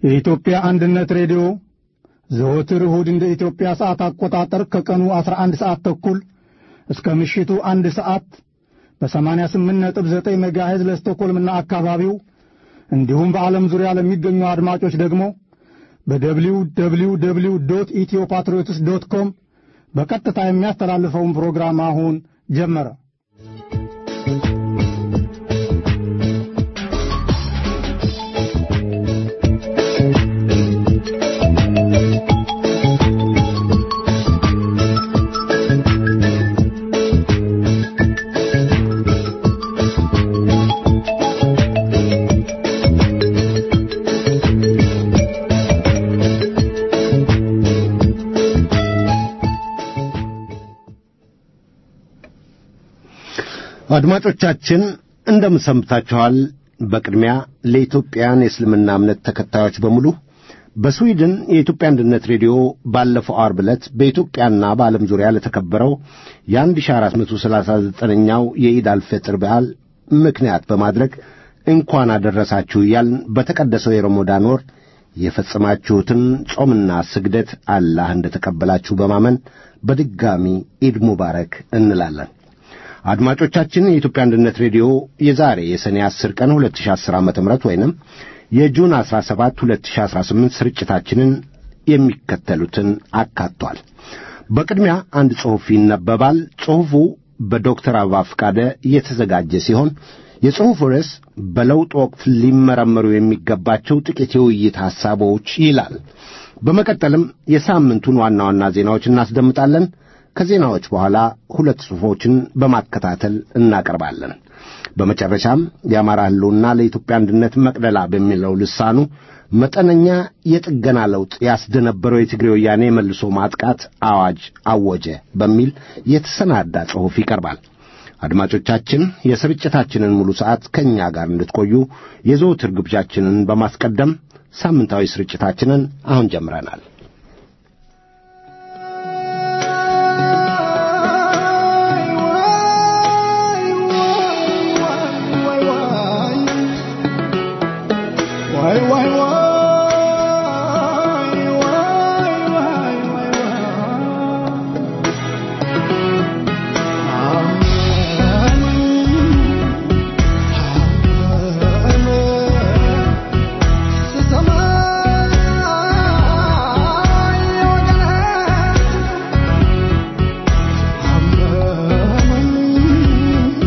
የኢትዮጵያ አንድነት ሬዲዮ ዘወትር እሁድ እንደ ኢትዮጵያ ሰዓት አቆጣጠር ከቀኑ 11 ሰዓት ተኩል እስከ ምሽቱ አንድ ሰዓት በ88.9 ሜጋሄዝ ለስቶኮልምና አካባቢው እንዲሁም በዓለም ዙሪያ ለሚገኙ አድማጮች ደግሞ በደብሊው ደብሊው ደብሊው ዶት ኢትዮ ፓትሪዮትስ ዶት ኮም በቀጥታ የሚያስተላልፈውን ፕሮግራም አሁን ጀመረ። አድማጮቻችን እንደምን ሰንብታችኋል? በቅድሚያ ለኢትዮጵያን የእስልምና እምነት ተከታዮች በሙሉ በስዊድን የኢትዮጵያ አንድነት ሬዲዮ ባለፈው ዓርብ ዕለት በኢትዮጵያና በዓለም ዙሪያ ለተከበረው የ1439ኛው የኢድ አልፈጥር በዓል ምክንያት በማድረግ እንኳን አደረሳችሁ እያልን በተቀደሰው የረመዳን ወር የፈጸማችሁትን ጾምና ስግደት አላህ እንደተቀበላችሁ በማመን በድጋሚ ኢድ ሙባረክ እንላለን። አድማጮቻችን የኢትዮጵያ አንድነት ሬዲዮ የዛሬ የሰኔ 10 ቀን 2010 ዓ.ም ወይንም የጁን 17 2018 ስርጭታችንን የሚከተሉትን አካቷል። በቅድሚያ አንድ ጽሑፍ ይነበባል። ጽሑፉ በዶክተር አበባ ፈቃደ የተዘጋጀ ሲሆን የጽሑፉ ርዕስ በለውጥ ወቅት ሊመረመሩ የሚገባቸው ጥቂት የውይይት ሐሳቦች ይላል። በመቀጠልም የሳምንቱን ዋና ዋና ዜናዎች እናስደምጣለን። ከዜናዎች በኋላ ሁለት ጽሑፎችን በማከታተል እናቀርባለን። በመጨረሻም የአማራ ሕልውና ለኢትዮጵያ አንድነት መቅደላ በሚለው ልሳኑ መጠነኛ የጥገና ለውጥ ያስደነበረው የትግሬ ወያኔ መልሶ ማጥቃት አዋጅ አወጀ በሚል የተሰናዳ ጽሑፍ ይቀርባል። አድማጮቻችን የስርጭታችንን ሙሉ ሰዓት ከእኛ ጋር እንድትቆዩ የዘወትር ግብዣችንን በማስቀደም ሳምንታዊ ስርጭታችንን አሁን ጀምረናል።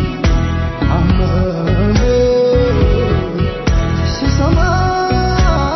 Sama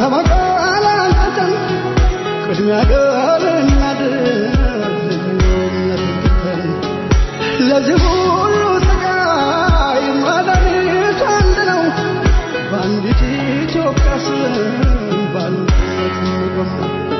ተበቃላንተን ቅድሚያ ገር እናድርግ ለዚህ ሁሉ ስቃይ መድኃኒቱ አንድ ነው። በአንዲት ኢትዮጵያ ስም በአንድነት እንቆም።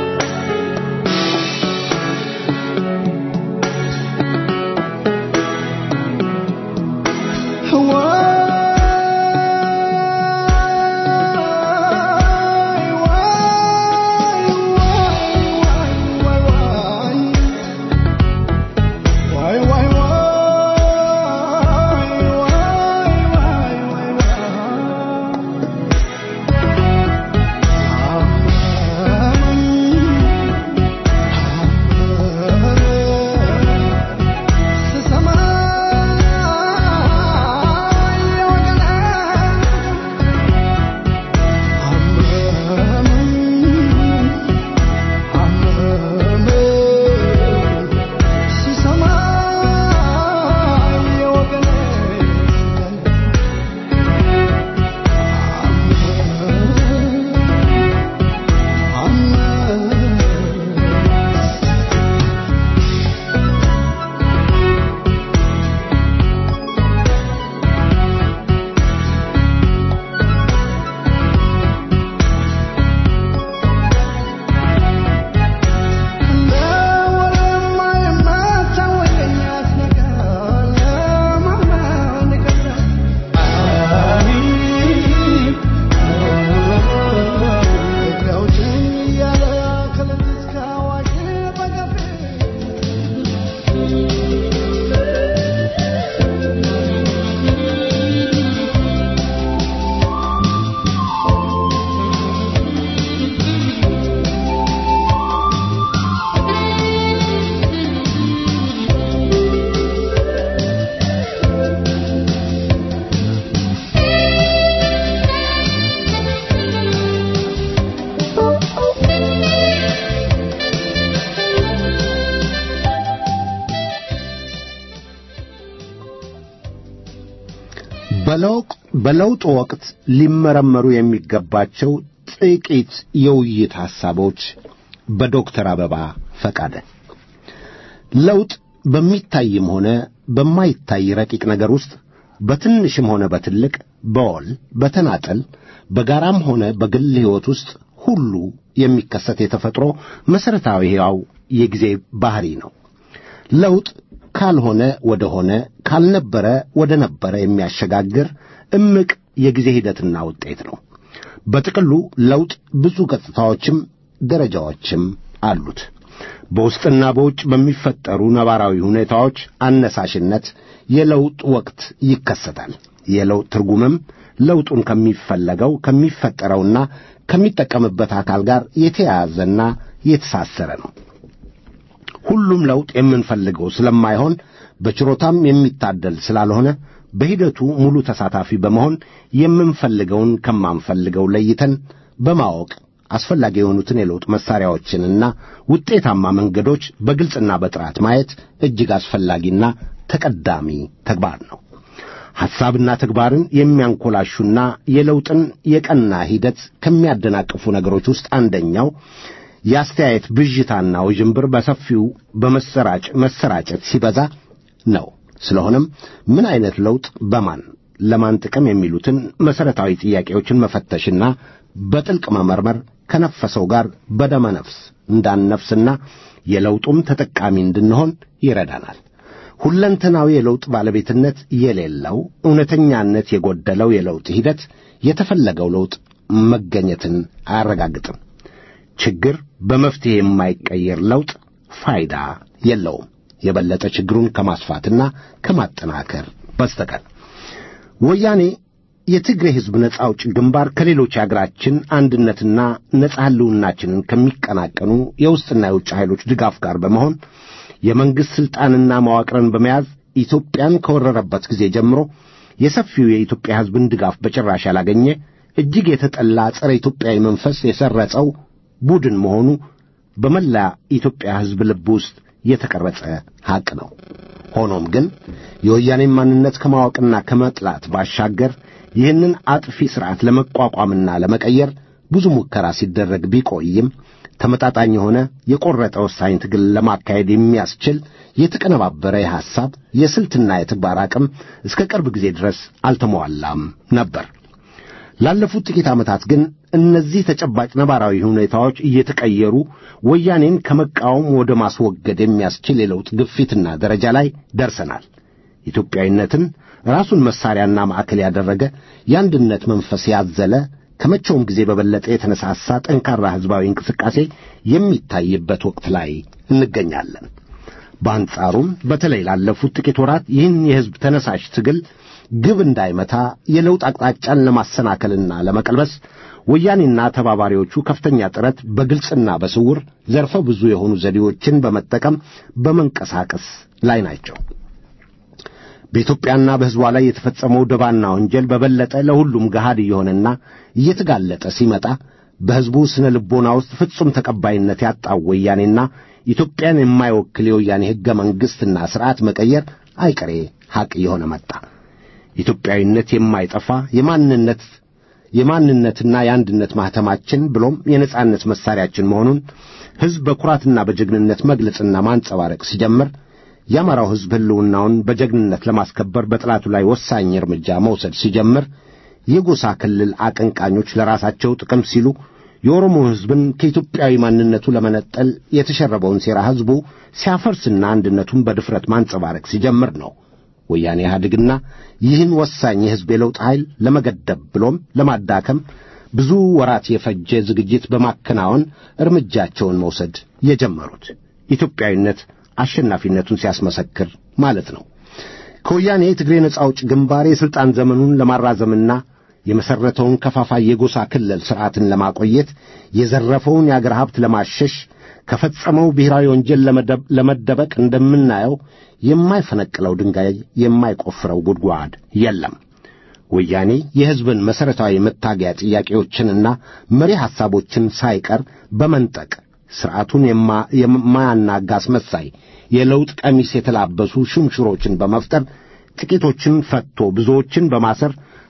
በለውጥ ወቅት ሊመረመሩ የሚገባቸው ጥቂት የውይይት ሐሳቦች በዶክተር አበባ ፈቃደ። ለውጥ በሚታይም ሆነ በማይታይ ረቂቅ ነገር ውስጥ በትንሽም ሆነ በትልቅ በወል በተናጠል በጋራም ሆነ በግል ሕይወት ውስጥ ሁሉ የሚከሰት የተፈጥሮ መሠረታዊ ሕያው የጊዜ ባሕሪ ነው። ለውጥ ካልሆነ ወደ ሆነ ካልነበረ ወደ ነበረ የሚያሸጋግር እምቅ የጊዜ ሂደትና ውጤት ነው። በጥቅሉ ለውጥ ብዙ ገጽታዎችም ደረጃዎችም አሉት። በውስጥና በውጭ በሚፈጠሩ ነባራዊ ሁኔታዎች አነሳሽነት የለውጥ ወቅት ይከሰታል። የለውጥ ትርጉምም ለውጡን ከሚፈለገው ከሚፈጠረውና ከሚጠቀምበት አካል ጋር የተያያዘና የተሳሰረ ነው። ሁሉም ለውጥ የምንፈልገው ስለማይሆን በችሮታም የሚታደል ስላልሆነ በሂደቱ ሙሉ ተሳታፊ በመሆን የምንፈልገውን ከማንፈልገው ለይተን በማወቅ አስፈላጊ የሆኑትን የለውጥ መሣሪያዎችንና ውጤታማ መንገዶች በግልጽና በጥራት ማየት እጅግ አስፈላጊና ተቀዳሚ ተግባር ነው። ሐሳብና ተግባርን የሚያንኮላሹና የለውጥን የቀና ሂደት ከሚያደናቅፉ ነገሮች ውስጥ አንደኛው የአስተያየት ብዥታና ውዥንብር በሰፊው በመሰራጭ መሰራጨት ሲበዛ ነው። ስለሆነም ምን አይነት ለውጥ በማን ለማን ጥቅም የሚሉትን መሠረታዊ ጥያቄዎችን መፈተሽና በጥልቅ መመርመር ከነፈሰው ጋር በደመ ነፍስ እንዳንነፍስና የለውጡም ተጠቃሚ እንድንሆን ይረዳናል። ሁለንተናዊ የለውጥ ባለቤትነት የሌለው እውነተኛነት የጎደለው የለውጥ ሂደት የተፈለገው ለውጥ መገኘትን አያረጋግጥም። ችግር በመፍትሔ የማይቀየር ለውጥ ፋይዳ የለውም የበለጠ ችግሩን ከማስፋትና ከማጠናከር በስተቀር። ወያኔ የትግሬ ሕዝብ ነጻ አውጪ ግንባር ከሌሎች የአገራችን አንድነትና ነጻ ሕልውናችንን ከሚቀናቀኑ የውስጥና የውጭ ኃይሎች ድጋፍ ጋር በመሆን የመንግሥት ሥልጣንና መዋቅርን በመያዝ ኢትዮጵያን ከወረረበት ጊዜ ጀምሮ የሰፊው የኢትዮጵያ ሕዝብን ድጋፍ በጭራሽ ያላገኘ እጅግ የተጠላ ጸረ ኢትዮጵያዊ መንፈስ የሰረጸው ቡድን መሆኑ በመላ ኢትዮጵያ ሕዝብ ልብ ውስጥ የተቀረጸ ሐቅ ነው። ሆኖም ግን የወያኔን ማንነት ከማወቅና ከመጥላት ባሻገር ይህንን አጥፊ ሥርዓት ለመቋቋምና ለመቀየር ብዙ ሙከራ ሲደረግ ቢቆይም ተመጣጣኝ የሆነ የቆረጠ ወሳኝ ትግል ለማካሄድ የሚያስችል የተቀነባበረ የሐሳብ የስልትና የተግባር አቅም እስከ ቅርብ ጊዜ ድረስ አልተሟላም ነበር። ላለፉት ጥቂት ዓመታት ግን እነዚህ ተጨባጭ ነባራዊ ሁኔታዎች እየተቀየሩ ወያኔን ከመቃወም ወደ ማስወገድ የሚያስችል የለውጥ ግፊትና ደረጃ ላይ ደርሰናል። ኢትዮጵያዊነትን ራሱን መሳሪያና ማዕከል ያደረገ የአንድነት መንፈስ ያዘለ ከመቼውም ጊዜ በበለጠ የተነሳሳ ጠንካራ ሕዝባዊ እንቅስቃሴ የሚታይበት ወቅት ላይ እንገኛለን። በአንጻሩም በተለይ ላለፉት ጥቂት ወራት ይህን የሕዝብ ተነሳሽ ትግል ግብ እንዳይመታ የለውጥ አቅጣጫን ለማሰናከልና ለመቀልበስ ወያኔና ተባባሪዎቹ ከፍተኛ ጥረት በግልጽና በስውር ዘርፈ ብዙ የሆኑ ዘዴዎችን በመጠቀም በመንቀሳቀስ ላይ ናቸው። በኢትዮጵያና በሕዝቧ ላይ የተፈጸመው ደባና ወንጀል በበለጠ ለሁሉም ገሃድ እየሆነና እየተጋለጠ ሲመጣ በሕዝቡ ስነ ልቦና ውስጥ ፍጹም ተቀባይነት ያጣው ወያኔና ኢትዮጵያን የማይወክል የወያኔ ሕገ መንግሥትና ሥርዓት መቀየር አይቀሬ ሐቅ እየሆነ መጣ። ኢትዮጵያዊነት የማይጠፋ የማንነት የማንነትና የአንድነት ማኅተማችን ብሎም የነጻነት መሣሪያችን መሆኑን ሕዝብ በኩራትና በጀግንነት መግለጽና ማንጸባረቅ ሲጀምር የአማራው ሕዝብ ሕልውናውን በጀግንነት ለማስከበር በጠላቱ ላይ ወሳኝ እርምጃ መውሰድ ሲጀምር የጎሳ ክልል አቀንቃኞች ለራሳቸው ጥቅም ሲሉ የኦሮሞ ሕዝብን ከኢትዮጵያዊ ማንነቱ ለመነጠል የተሸረበውን ሴራ ሕዝቡ ሲያፈርስና አንድነቱን በድፍረት ማንጸባረቅ ሲጀምር ነው ወያኔ ኢህአዴግና ይህን ወሳኝ የሕዝብ የለውጥ ኃይል ለመገደብ ብሎም ለማዳከም ብዙ ወራት የፈጀ ዝግጅት በማከናወን እርምጃቸውን መውሰድ የጀመሩት ኢትዮጵያዊነት አሸናፊነቱን ሲያስመሰክር ማለት ነው። ከወያኔ የትግሬ ነጻ አውጭ ግንባር የሥልጣን ዘመኑን ለማራዘምና የመሠረተውን ከፋፋይ የጎሳ ክልል ሥርዓትን ለማቆየት የዘረፈውን የአገር ሀብት ለማሸሽ ከፈጸመው ብሔራዊ ወንጀል ለመደበቅ እንደምናየው የማይፈነቅለው ድንጋይ የማይቆፍረው ጉድጓድ የለም። ወያኔ የሕዝብን መሠረታዊ መታገያ ጥያቄዎችንና መሪ ሐሳቦችን ሳይቀር በመንጠቅ ሥርዓቱን የማያናጋ አስመሳይ የለውጥ ቀሚስ የተላበሱ ሹምሽሮችን በመፍጠር ጥቂቶችን ፈትቶ ብዙዎችን በማሰር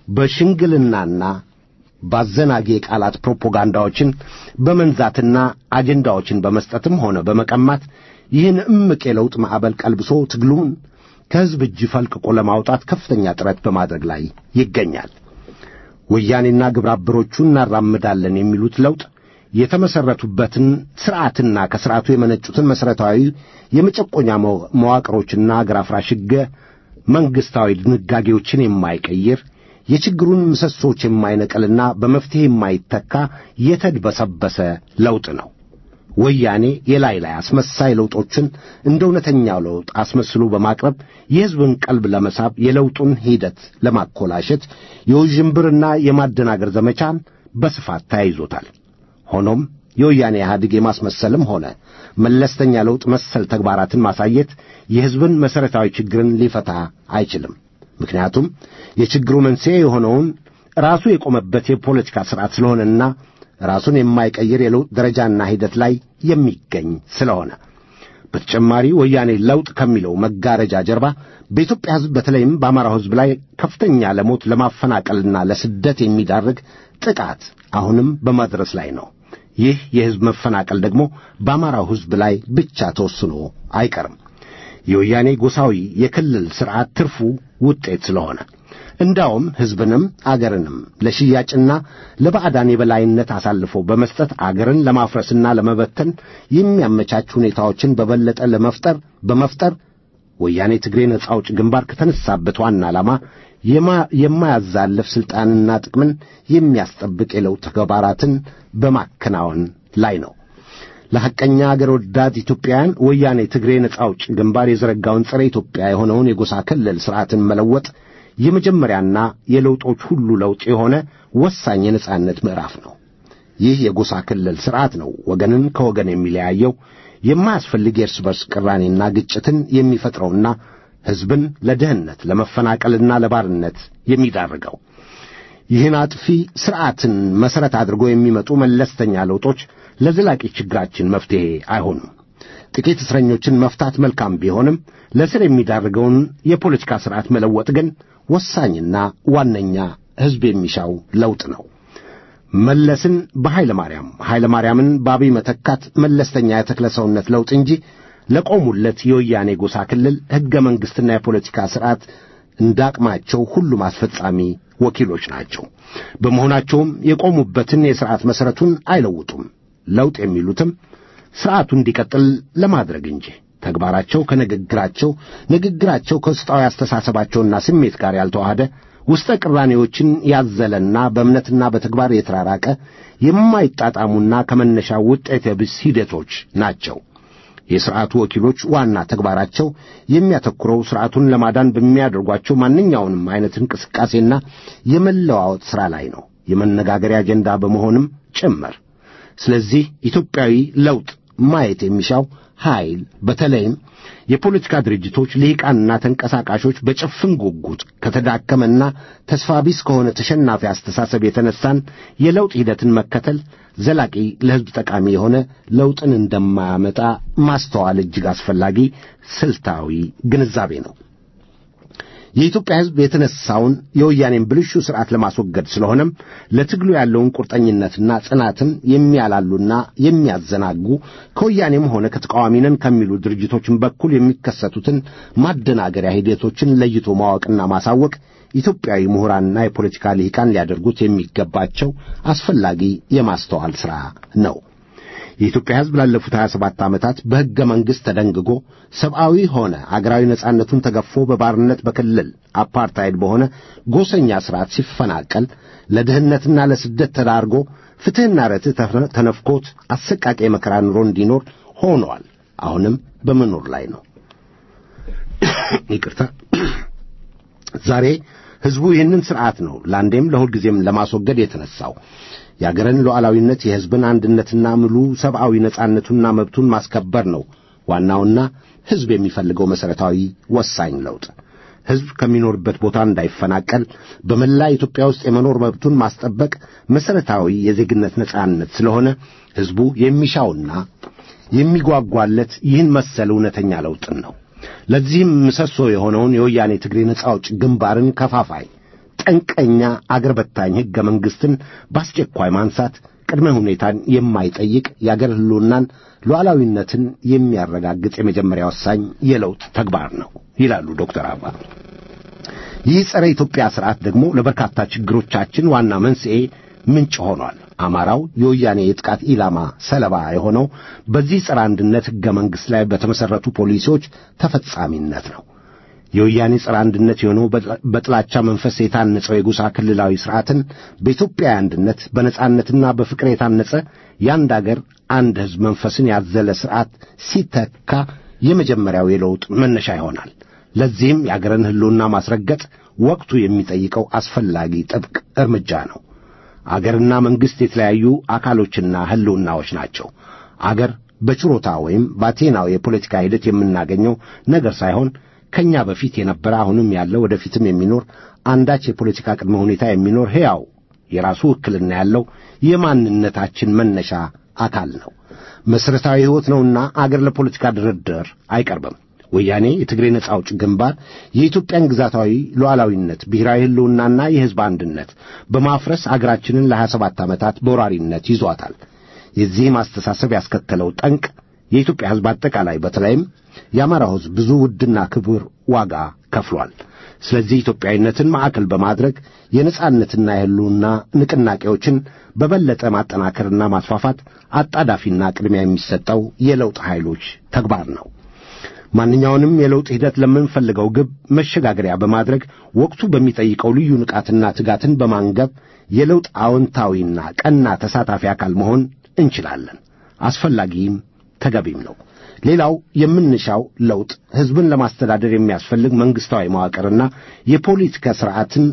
በሽንግልናና ባዘናጌ ቃላት ፕሮፓጋንዳዎችን በመንዛትና አጀንዳዎችን በመስጠትም ሆነ በመቀማት ይህን እምቅ የለውጥ ማዕበል ቀልብሶ ትግሉን ከሕዝብ እጅ ፈልቅቆ ለማውጣት ከፍተኛ ጥረት በማድረግ ላይ ይገኛል። ወያኔና ግብረ አበሮቹ እናራምዳለን የሚሉት ለውጥ የተመሠረቱበትን ሥርዓትና ከሥርዓቱ የመነጩትን መሠረታዊ የመጨቆኛ መዋቅሮችና አገር አፍራሽ ሕገ መንግሥታዊ ድንጋጌዎችን የማይቀይር የችግሩን ምሰሶች የማይነቅልና በመፍትሔ የማይተካ የተድበሰበሰ ለውጥ ነው። ወያኔ የላይ ላይ አስመሳይ ለውጦችን እንደ እውነተኛው ለውጥ አስመስሎ በማቅረብ የሕዝብን ቀልብ ለመሳብ የለውጡን ሂደት ለማኮላሸት የውዥንብርና የማደናገር ዘመቻን በስፋት ተያይዞታል። ሆኖም የወያኔ ኢህአዴግ የማስመሰልም ሆነ መለስተኛ ለውጥ መሰል ተግባራትን ማሳየት የሕዝብን መሠረታዊ ችግርን ሊፈታ አይችልም። ምክንያቱም የችግሩ መንስኤ የሆነውን ራሱ የቆመበት የፖለቲካ ሥርዓት ስለሆነና ራሱን የማይቀይር የለውጥ ደረጃና ሂደት ላይ የሚገኝ ስለሆነ በተጨማሪ ወያኔ ለውጥ ከሚለው መጋረጃ ጀርባ በኢትዮጵያ ሕዝብ በተለይም በአማራው ሕዝብ ላይ ከፍተኛ ለሞት ለማፈናቀልና ለስደት የሚዳርግ ጥቃት አሁንም በማድረስ ላይ ነው። ይህ የሕዝብ መፈናቀል ደግሞ በአማራው ሕዝብ ላይ ብቻ ተወስኖ አይቀርም። የወያኔ ጎሳዊ የክልል ሥርዓት ትርፉ ውጤት ስለሆነ እንዳውም ሕዝብንም አገርንም ለሽያጭና ለባዕዳን የበላይነት አሳልፎ በመስጠት አገርን ለማፍረስና ለመበተን የሚያመቻች ሁኔታዎችን በበለጠ ለመፍጠር በመፍጠር ወያኔ ትግሬ ነጻ አውጭ ግንባር ከተነሳበት ዋና ዓላማ የማያዛልፍ ሥልጣንና ጥቅምን የሚያስጠብቅ የለውጥ ተግባራትን በማከናወን ላይ ነው። ለሐቀኛ አገር ወዳድ ኢትዮጵያውያን ወያኔ ትግሬ ነጻ አውጭ ግንባር የዘረጋውን ጸረ ኢትዮጵያ የሆነውን የጎሳ ክልል ሥርዓትን መለወጥ የመጀመሪያና የለውጦች ሁሉ ለውጥ የሆነ ወሳኝ የነጻነት ምዕራፍ ነው። ይህ የጎሳ ክልል ሥርዓት ነው ወገንን ከወገን የሚለያየው የማያስፈልግ የእርስ በርስ ቅራኔና ግጭትን የሚፈጥረውና ሕዝብን ለድህነት ለመፈናቀልና ለባርነት የሚዳርገው። ይህን አጥፊ ሥርዓትን መሠረት አድርጎ የሚመጡ መለስተኛ ለውጦች ለዘላቂ ችግራችን መፍትሔ አይሆኑም። ጥቂት እስረኞችን መፍታት መልካም ቢሆንም ለስር የሚዳርገውን የፖለቲካ ሥርዓት መለወጥ ግን ወሳኝና ዋነኛ ሕዝብ የሚሻው ለውጥ ነው። መለስን በኃይለ ማርያም ኃይለ ማርያምን በአብይ መተካት መለስተኛ የተክለ ሰውነት ለውጥ እንጂ ለቆሙለት የወያኔ ጎሳ ክልል ሕገ መንግሥትና የፖለቲካ ሥርዓት እንዳቅማቸው ሁሉም አስፈጻሚ ወኪሎች ናቸው። በመሆናቸውም የቆሙበትን የሥርዓት መሠረቱን አይለውጡም። ለውጥ የሚሉትም ሥርዓቱ እንዲቀጥል ለማድረግ እንጂ ተግባራቸው ከንግግራቸው ንግግራቸው ከውስጣዊ አስተሳሰባቸውና ስሜት ጋር ያልተዋሃደ ውስጠ ቅራኔዎችን ያዘለና በእምነትና በተግባር የተራራቀ የማይጣጣሙና ከመነሻው ውጤት ቢስ ሂደቶች ናቸው። የሥርዓቱ ወኪሎች ዋና ተግባራቸው የሚያተኩረው ሥርዓቱን ለማዳን በሚያደርጓቸው ማንኛውንም አይነት እንቅስቃሴና የመለዋወጥ ሥራ ላይ ነው፣ የመነጋገሪያ አጀንዳ በመሆንም ጭምር። ስለዚህ ኢትዮጵያዊ ለውጥ ማየት የሚሻው ኃይል በተለይም የፖለቲካ ድርጅቶች ልሂቃንና ተንቀሳቃሾች በጭፍን ጉጉት ከተዳከመና ተስፋ ቢስ ከሆነ ተሸናፊ አስተሳሰብ የተነሳን የለውጥ ሂደትን መከተል ዘላቂ ለሕዝብ ጠቃሚ የሆነ ለውጥን እንደማያመጣ ማስተዋል እጅግ አስፈላጊ ስልታዊ ግንዛቤ ነው። የኢትዮጵያ ሕዝብ የተነሳውን የወያኔን ብልሹ ሥርዓት ለማስወገድ ስለሆነም ለትግሉ ያለውን ቁርጠኝነትና ጽናትን የሚያላሉና የሚያዘናጉ ከወያኔም ሆነ ከተቃዋሚ ነን ከሚሉ ድርጅቶችን በኩል የሚከሰቱትን ማደናገሪያ ሂደቶችን ለይቶ ማወቅና ማሳወቅ ኢትዮጵያዊ ምሁራንና የፖለቲካ ልሂቃን ሊያደርጉት የሚገባቸው አስፈላጊ የማስተዋል ሥራ ነው። የኢትዮጵያ ሕዝብ ላለፉት 27 ዓመታት በሕገ መንግሥት ተደንግጎ ሰብአዊ ሆነ አገራዊ ነጻነቱን ተገፎ በባርነት በክልል አፓርታይድ በሆነ ጎሰኛ ሥርዓት ሲፈናቀል ለድህነትና ለስደት ተዳርጎ ፍትሕና ርትዕ ተነፍኮት አሰቃቂ የመከራ ኑሮ እንዲኖር ሆኗል። አሁንም በመኖር ላይ ነው። ይቅርታ። ዛሬ ሕዝቡ ይህንን ሥርዓት ነው ለአንዴም ለሁልጊዜም ለማስወገድ የተነሣው። የአገርን ሉዓላዊነት የሕዝብን አንድነትና ሙሉ ሰብአዊ ነጻነቱንና መብቱን ማስከበር ነው ዋናውና ሕዝብ የሚፈልገው መሠረታዊ ወሳኝ ለውጥ። ሕዝብ ከሚኖርበት ቦታ እንዳይፈናቀል በመላ ኢትዮጵያ ውስጥ የመኖር መብቱን ማስጠበቅ መሠረታዊ የዜግነት ነጻነት ስለሆነ ሕዝቡ የሚሻውና የሚጓጓለት ይህን መሰል እውነተኛ ለውጥን ነው። ለዚህም ምሰሶ የሆነውን የወያኔ ትግሬ ነጻ አውጭ ግንባርን ከፋፋይ ጠንቀኛ አገር በታኝ ሕገ መንግሥትን በአስቸኳይ ማንሳት ቅድመ ሁኔታን የማይጠይቅ የአገር ሕልውናን ሉዓላዊነትን የሚያረጋግጥ የመጀመሪያ ወሳኝ የለውጥ ተግባር ነው ይላሉ ዶክተር አባ። ይህ ጸረ ኢትዮጵያ ሥርዓት ደግሞ ለበርካታ ችግሮቻችን ዋና መንስኤ ምንጭ ሆኗል። አማራው የወያኔ የጥቃት ኢላማ ሰለባ የሆነው በዚህ ጸረ አንድነት ሕገ መንግሥት ላይ በተመሠረቱ ፖሊሲዎች ተፈጻሚነት ነው። የወያኔ ጸረ አንድነት የሆነው በጥላቻ መንፈስ የታነጸው የጎሳ ክልላዊ ሥርዓትን በኢትዮጵያ አንድነት በነጻነትና በፍቅር የታነጸ የአንድ አገር አንድ ሕዝብ መንፈስን ያዘለ ሥርዓት ሲተካ የመጀመሪያው የለውጥ መነሻ ይሆናል። ለዚህም የአገርን ሕልውና ማስረገጥ ወቅቱ የሚጠይቀው አስፈላጊ ጥብቅ እርምጃ ነው። አገርና መንግሥት የተለያዩ አካሎችና ሕልውናዎች ናቸው። አገር በችሮታ ወይም በአቴናው የፖለቲካ ሂደት የምናገኘው ነገር ሳይሆን ከእኛ በፊት የነበረ አሁንም ያለ ወደፊትም የሚኖር አንዳች የፖለቲካ ቅድመ ሁኔታ የሚኖር ሕያው የራሱ ውክልና ያለው የማንነታችን መነሻ አካል ነው። መሠረታዊ ሕይወት ነውና አገር ለፖለቲካ ድርድር አይቀርብም። ወያኔ የትግሬ ነጻ አውጭ ግንባር የኢትዮጵያን ግዛታዊ ሉዓላዊነት፣ ብሔራዊ ሕልውናና የሕዝብ አንድነት በማፍረስ አገራችንን ለሀያ ሰባት ዓመታት በወራሪነት ይዟታል። የዚህም አስተሳሰብ ያስከተለው ጠንቅ የኢትዮጵያ ሕዝብ አጠቃላይ በተለይም የአማራው ሕዝብ ብዙ ውድና ክቡር ዋጋ ከፍሏል። ስለዚህ ኢትዮጵያዊነትን ማዕከል በማድረግ የነጻነትና የሕልውና ንቅናቄዎችን በበለጠ ማጠናከርና ማስፋፋት አጣዳፊና ቅድሚያ የሚሰጠው የለውጥ ኃይሎች ተግባር ነው። ማንኛውንም የለውጥ ሂደት ለምንፈልገው ግብ መሸጋገሪያ በማድረግ ወቅቱ በሚጠይቀው ልዩ ንቃትና ትጋትን በማንገብ የለውጥ አዎንታዊና ቀና ተሳታፊ አካል መሆን እንችላለን። አስፈላጊም ተገቢም ነው። ሌላው የምንሻው ለውጥ ሕዝብን ለማስተዳደር የሚያስፈልግ መንግሥታዊ መዋቅርና የፖለቲካ ሥርዓትን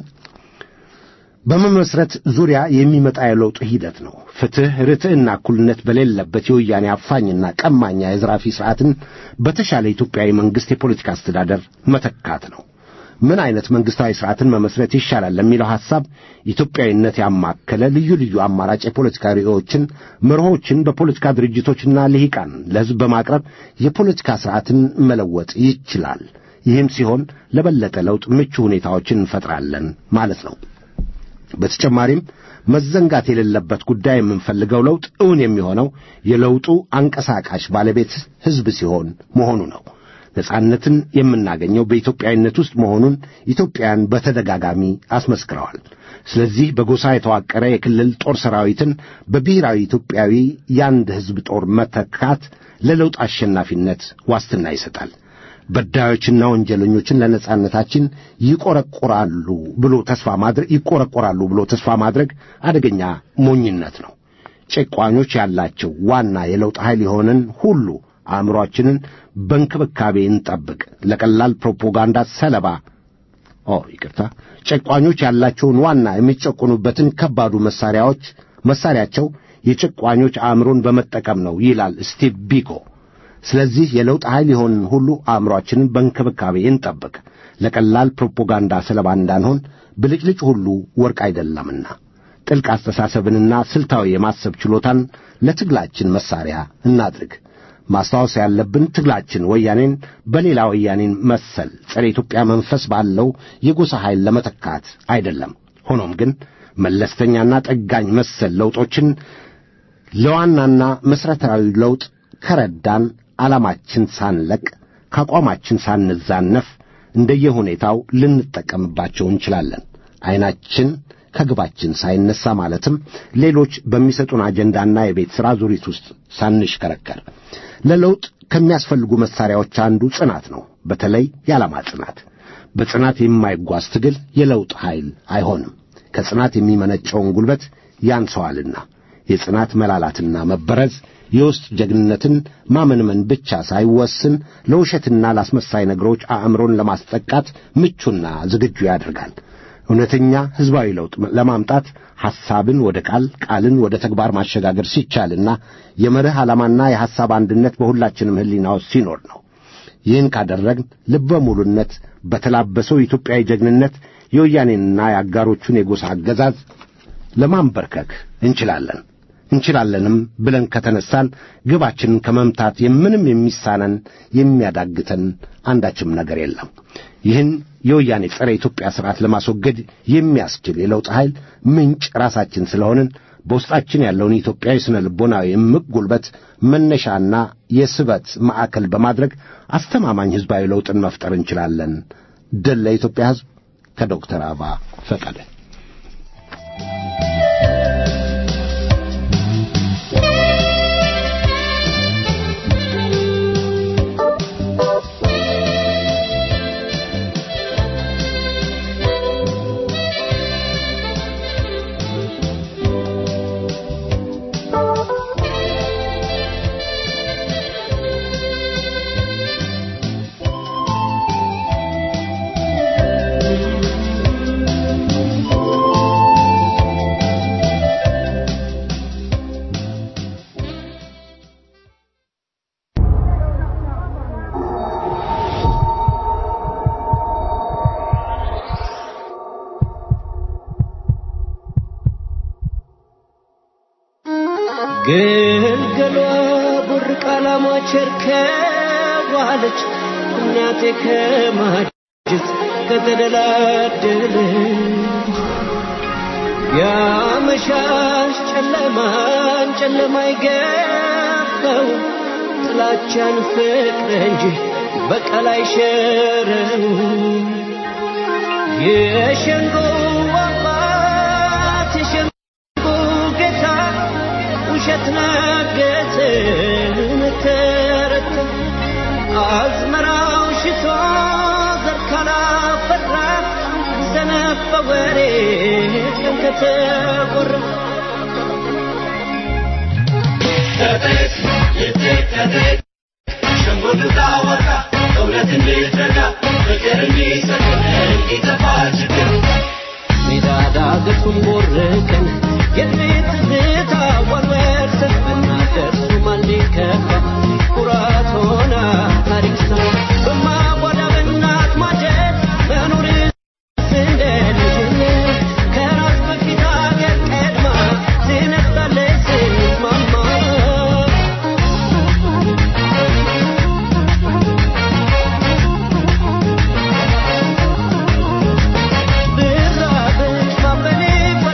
በመመስረት ዙሪያ የሚመጣ የለውጥ ሂደት ነው። ፍትሕ፣ ርትዕና እኩልነት በሌለበት የወያኔ አፋኝና ቀማኛ የዝራፊ ሥርዓትን በተሻለ ኢትዮጵያዊ መንግሥት የፖለቲካ አስተዳደር መተካት ነው። ምን አይነት መንግሥታዊ ሥርዓትን መመስረት ይሻላል ለሚለው ሐሳብ ኢትዮጵያዊነት ያማከለ ልዩ ልዩ አማራጭ የፖለቲካ ርዕዮችን፣ መርሆችን በፖለቲካ ድርጅቶችና ልሂቃን ለሕዝብ በማቅረብ የፖለቲካ ሥርዓትን መለወጥ ይችላል። ይህም ሲሆን ለበለጠ ለውጥ ምቹ ሁኔታዎችን እንፈጥራለን ማለት ነው። በተጨማሪም መዘንጋት የሌለበት ጉዳይ የምንፈልገው ለውጥ እውን የሚሆነው የለውጡ አንቀሳቃሽ ባለቤት ሕዝብ ሲሆን መሆኑ ነው። ነጻነትን የምናገኘው በኢትዮጵያዊነት ውስጥ መሆኑን ኢትዮጵያውያን በተደጋጋሚ አስመስክረዋል። ስለዚህ በጎሳ የተዋቀረ የክልል ጦር ሰራዊትን በብሔራዊ ኢትዮጵያዊ የአንድ ሕዝብ ጦር መተካት ለለውጥ አሸናፊነት ዋስትና ይሰጣል። በዳዮችና ወንጀለኞችን ለነጻነታችን ይቆረቆራሉ ብሎ ተስፋ ማድረግ ይቆረቆራሉ ብሎ ተስፋ ማድረግ አደገኛ ሞኝነት ነው። ጨቋኞች ያላቸው ዋና የለውጥ ኃይል የሆነን ሁሉ አእምሮአችንን በእንክብካቤ እንጠብቅ። ለቀላል ፕሮፓጋንዳ ሰለባ ኦ ይቅርታ፣ ጨቋኞች ያላቸውን ዋና የሚጨቁኑበትን ከባዱ መሳሪያዎች መሳሪያቸው የጨቋኞች አእምሮን በመጠቀም ነው ይላል ስቲቭ ቢኮ። ስለዚህ የለውጥ ኃይል የሆንን ሁሉ አእምሮአችንን በእንክብካቤ እንጠብቅ። ለቀላል ፕሮፓጋንዳ ሰለባ እንዳንሆን ብልጭልጭ ሁሉ ወርቅ አይደለምና ጥልቅ አስተሳሰብንና ስልታዊ የማሰብ ችሎታን ለትግላችን መሳሪያ እናድርግ። ማስታወስ ያለብን ትግላችን ወያኔን በሌላ ወያኔን መሰል ጸረ ኢትዮጵያ መንፈስ ባለው የጎሳ ኃይል ለመተካት አይደለም። ሆኖም ግን መለስተኛና ጠጋኝ መሰል ለውጦችን ለዋናና መሠረታዊ ለውጥ ከረዳን ዓላማችን ሳንለቅ ከአቋማችን ሳንዛነፍ እንደየሁኔታው ልንጠቀምባቸው እንችላለን። ዐይናችን ከግባችን ሳይነሳ ማለትም ሌሎች በሚሰጡን አጀንዳና የቤት ሥራ ዙሪት ውስጥ ሳንሽከረከር ለለውጥ ከሚያስፈልጉ መሣሪያዎች አንዱ ጽናት ነው። በተለይ የዓላማ ጽናት። በጽናት የማይጓዝ ትግል የለውጥ ኃይል አይሆንም። ከጽናት የሚመነጨውን ጉልበት ያንሰዋልና የጽናት መላላትና መበረዝ የውስጥ ጀግንነትን ማመንመን ብቻ ሳይወስን ለውሸትና ላስመሳይ ነገሮች አእምሮን ለማስጠቃት ምቹና ዝግጁ ያደርጋል። እውነተኛ ሕዝባዊ ለውጥ ለማምጣት ሐሳብን ወደ ቃል፣ ቃልን ወደ ተግባር ማሸጋገር ሲቻልና የመርህ ዓላማና የሐሳብ አንድነት በሁላችንም ሕሊና ውስጥ ሲኖር ነው። ይህን ካደረግን ልበ ሙሉነት በተላበሰው ኢትዮጵያዊ ጀግንነት የወያኔንና የአጋሮቹን የጎሳ አገዛዝ ለማንበርከክ እንችላለን እንችላለንም ብለን ከተነሳን ግባችንን ከመምታት የምንም የሚሳነን የሚያዳግተን አንዳችም ነገር የለም። ይህን የወያኔ ጸረ ኢትዮጵያ ሥርዓት ለማስወገድ የሚያስችል የለውጥ ኃይል ምንጭ ራሳችን ስለሆንን በውስጣችን ያለውን ኢትዮጵያዊ ስነ ልቦናዊ እምቅ ጉልበት መነሻና የስበት ማዕከል በማድረግ አስተማማኝ ሕዝባዊ ለውጥን መፍጠር እንችላለን። ድል ለኢትዮጵያ ሕዝብ ከዶክተር አበባ ፈቀደ። ግልገሏ ቡርቅ አላማቸር ከዋለች እናቴ ከማጀት ከተደላደለ ያመሻሽ ጨለማን ጨለማ ይገባው ጥላቻን ፍቅር እንጂ በቀል አይሸረው የሸንጎ አባት የሸንጎ ጌታ ውሸት ነገተ ተረተ አዝመራው ሽቶ ዘር ካላፈራ ሰነፍ በወሬ ቀን ከተቆራ ሜዳ ዳገቱን ቦርቀን የቤት ትዝታ ወርወርሰን ብናደርሱ ማን ሊከፋ ኩራት ሆና ታሪክ ሰው በማጓዳ በእናት ማጀት መኖር እንደ ልጅነት ከራስ በፊት አገር ቀድማ ትነሳለች ስትማማ ብራብሽ ማበሌ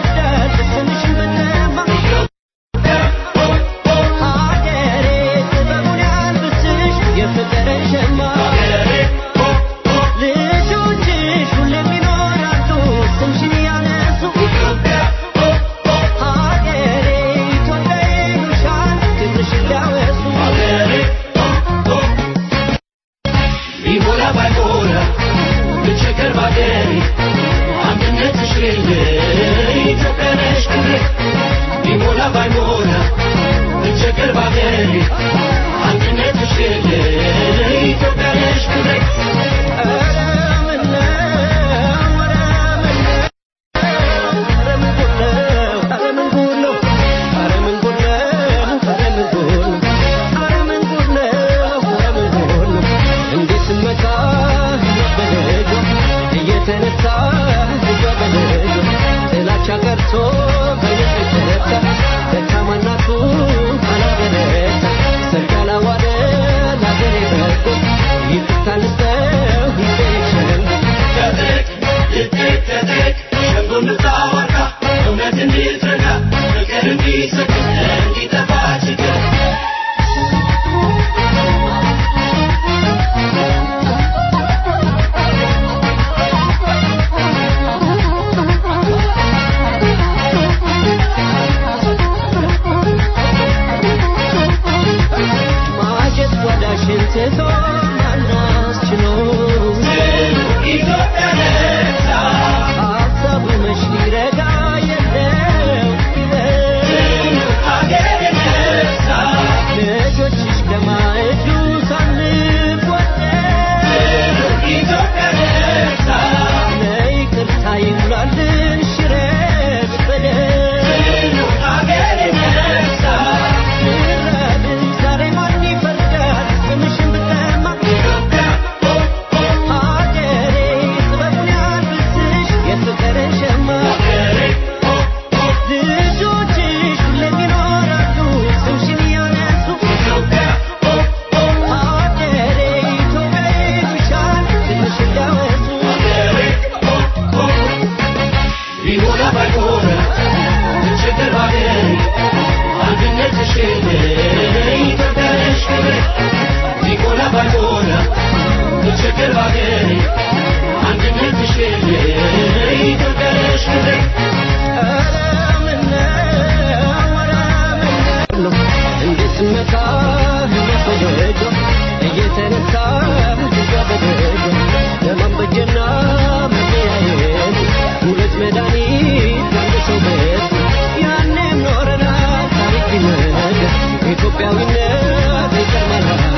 ኢትዮጵያዊነት ይቀርማል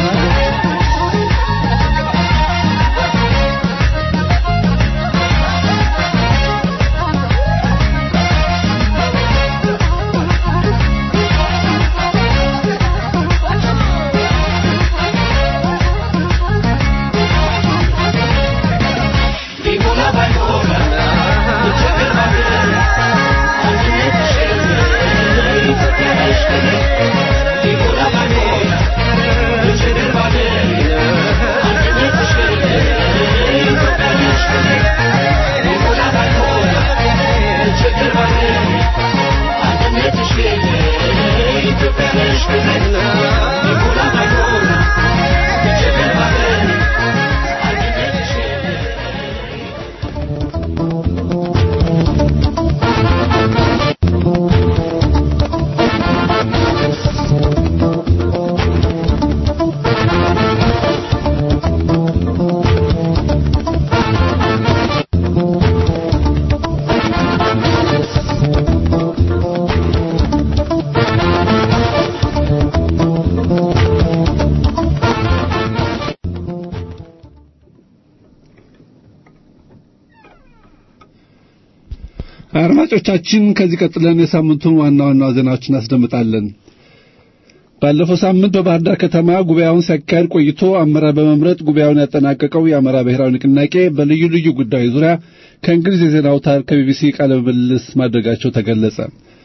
አድማጮቻችን ከዚህ ቀጥለን የሳምንቱን ዋና ዋና ዜናዎችን እናስደምጣለን። ባለፈው ሳምንት በባህር ዳር ከተማ ጉባኤውን ሲያካሄድ ቆይቶ አመራር በመምረጥ ጉባኤውን ያጠናቀቀው የአማራ ብሔራዊ ንቅናቄ በልዩ ልዩ ጉዳዮች ዙሪያ ከእንግሊዝ የዜና አውታር ከቢቢሲ ቃለ ምልልስ ማድረጋቸው ተገለጸ።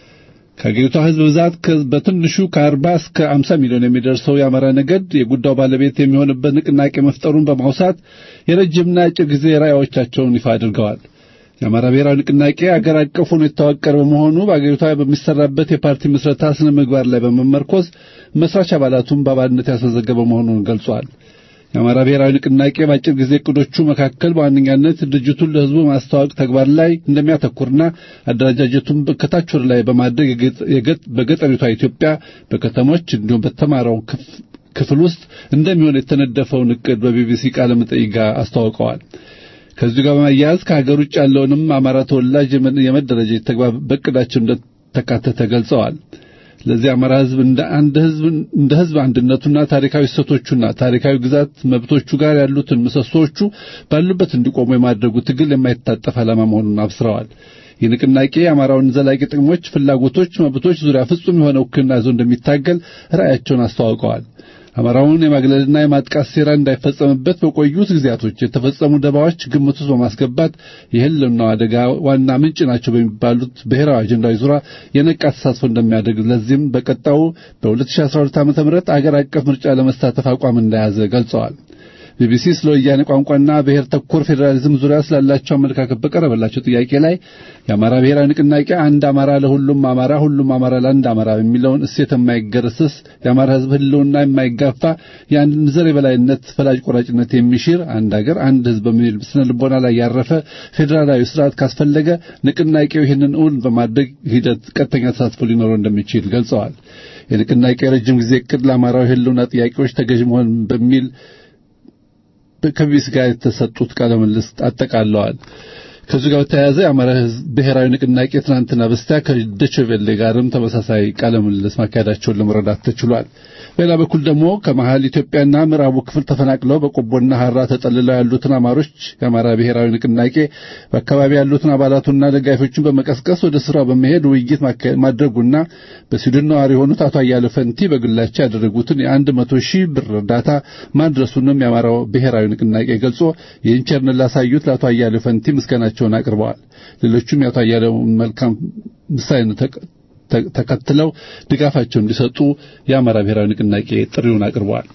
ከአገሪቷ ሕዝብ ብዛት በትንሹ ከአርባ እስከ አምሳ ሚሊዮን የሚደርሰው የአማራ ነገድ የጉዳዩ ባለቤት የሚሆንበት ንቅናቄ መፍጠሩን በማውሳት የረጅምና አጭር ጊዜ ራዕዮቻቸውን ይፋ አድርገዋል። የአማራ ብሔራዊ ንቅናቄ አገር አቀፍ ሆኖ የተዋቀረ በመሆኑ በአገሪቷ በሚሰራበት የፓርቲ ምስረታ ስነ ምግባር ላይ በመመርኮዝ መስራች አባላቱን በአባልነት ያስመዘገበ መሆኑን ገልጿል። የአማራ ብሔራዊ ንቅናቄ በአጭር ጊዜ እቅዶቹ መካከል በዋነኛነት ድርጅቱን ለሕዝቡ ማስተዋወቅ ተግባር ላይ እንደሚያተኩርና አደረጃጀቱን ከታች ወደ ላይ በማድረግ በገጠሪቷ ኢትዮጵያ በከተሞች እንዲሁም በተማረው ክፍል ውስጥ እንደሚሆን የተነደፈውን እቅድ በቢቢሲ ቃለ መጠይቅ ጋር አስተዋውቀዋል። ከዚሁ ጋር በማያያዝ ከሀገር ውጭ ያለውንም አማራ ተወላጅ የመደረጃጀት ተግባር በእቅዳቸው እንደተካተተ ገልጸዋል። ለዚህ አማራ ሕዝብ እንደ አንድ ሕዝብ እንደ ሕዝብ አንድነቱና ታሪካዊ እሴቶቹና ታሪካዊ ግዛት መብቶቹ ጋር ያሉትን ምሰሶዎቹ ባሉበት እንዲቆሙ የማድረጉ ትግል የማይታጠፍ ዓላማ መሆኑን አብስረዋል። ይህ ንቅናቄ የአማራውን ዘላቂ ጥቅሞች፣ ፍላጎቶች፣ መብቶች ዙሪያ ፍጹም የሆነ ውክልና ይዞ እንደሚታገል ራዕያቸውን አስተዋውቀዋል። አማራውን የማግለልና የማጥቃት ሴራ እንዳይፈጸምበት በቆዩት ጊዜያቶች የተፈጸሙ ደባዎች ግምት ውስጥ በማስገባት የህልውናው አደጋ ዋና ምንጭ ናቸው በሚባሉት ብሔራዊ አጀንዳዎች ዙሪያ የነቃ ተሳትፎ እንደሚያደርግ ለዚህም በቀጣዩ በ2012 ዓ.ም አገር አቀፍ ምርጫ ለመሳተፍ አቋም እንደያዘ ገልጸዋል። ቢቢሲ ስለ ወያኔ ቋንቋና ብሔር ተኮር ፌዴራሊዝም ዙሪያ ስላላቸው አመለካከት በቀረበላቸው ጥያቄ ላይ የአማራ ብሔራዊ ንቅናቄ አንድ አማራ ለሁሉም አማራ፣ ሁሉም አማራ ለአንድ አማራ የሚለውን እሴት የማይገረስስ የአማራ ሕዝብ ህልውና የማይጋፋ የአንድን ዘር የበላይነት ፈላጭ ቆራጭነት የሚሽር አንድ አገር አንድ ሕዝብ በሚል ስነ ልቦና ላይ ያረፈ ፌዴራላዊ ስርዓት ካስፈለገ ንቅናቄው ይህንን እውን በማድረግ ሂደት ቀጥተኛ ተሳትፎ ሊኖረው እንደሚችል ገልጸዋል። የንቅናቄ የረጅም ጊዜ እቅድ ለአማራዊ ህልውና ጥያቄዎች ተገዥ መሆን በሚል ከቢቢሲ ጋር የተሰጡት ቃለ ምልልስ አጠቃለዋል። ከዚህ ጋር በተያያዘ የአማራ ብሔራዊ ንቅናቄ ትናንትና በስቲያ ከዶይቼ ቬለ ጋርም ተመሳሳይ ቃለ ምልልስ ማካሄዳቸውን ለመረዳት ተችሏል። በሌላ በኩል ደግሞ ከመሃል ኢትዮጵያና ምዕራቡ ክፍል ተፈናቅለው በቆቦና ሐራ ተጠልለው ያሉትን አማሮች የአማራ ብሔራዊ ንቅናቄ በአካባቢ ያሉትን አባላቱና ደጋፊዎቹን በመቀስቀስ ወደ ስራው በመሄድ ውይይት ማድረጉና በስዊድን ነዋሪ የሆኑት አቶ አያለ ፈንቲ በግላቸው ያደረጉትን የአንድ መቶ ሺህ ብር እርዳታ ማድረሱንም የአማራው ብሔራዊ ንቅናቄ ገልጾ ይህን ቸርነት ላሳዩት ለአቶ አያለ ፈንቲ ምስጋናቸውን አቅርበዋል። ሌሎቹም የአቶ አያሌውን መልካም ምሳሌነት ተከትለው ድጋፋቸውን እንዲሰጡ የአማራ ብሔራዊ ንቅናቄ ጥሪውን አቅርበዋል።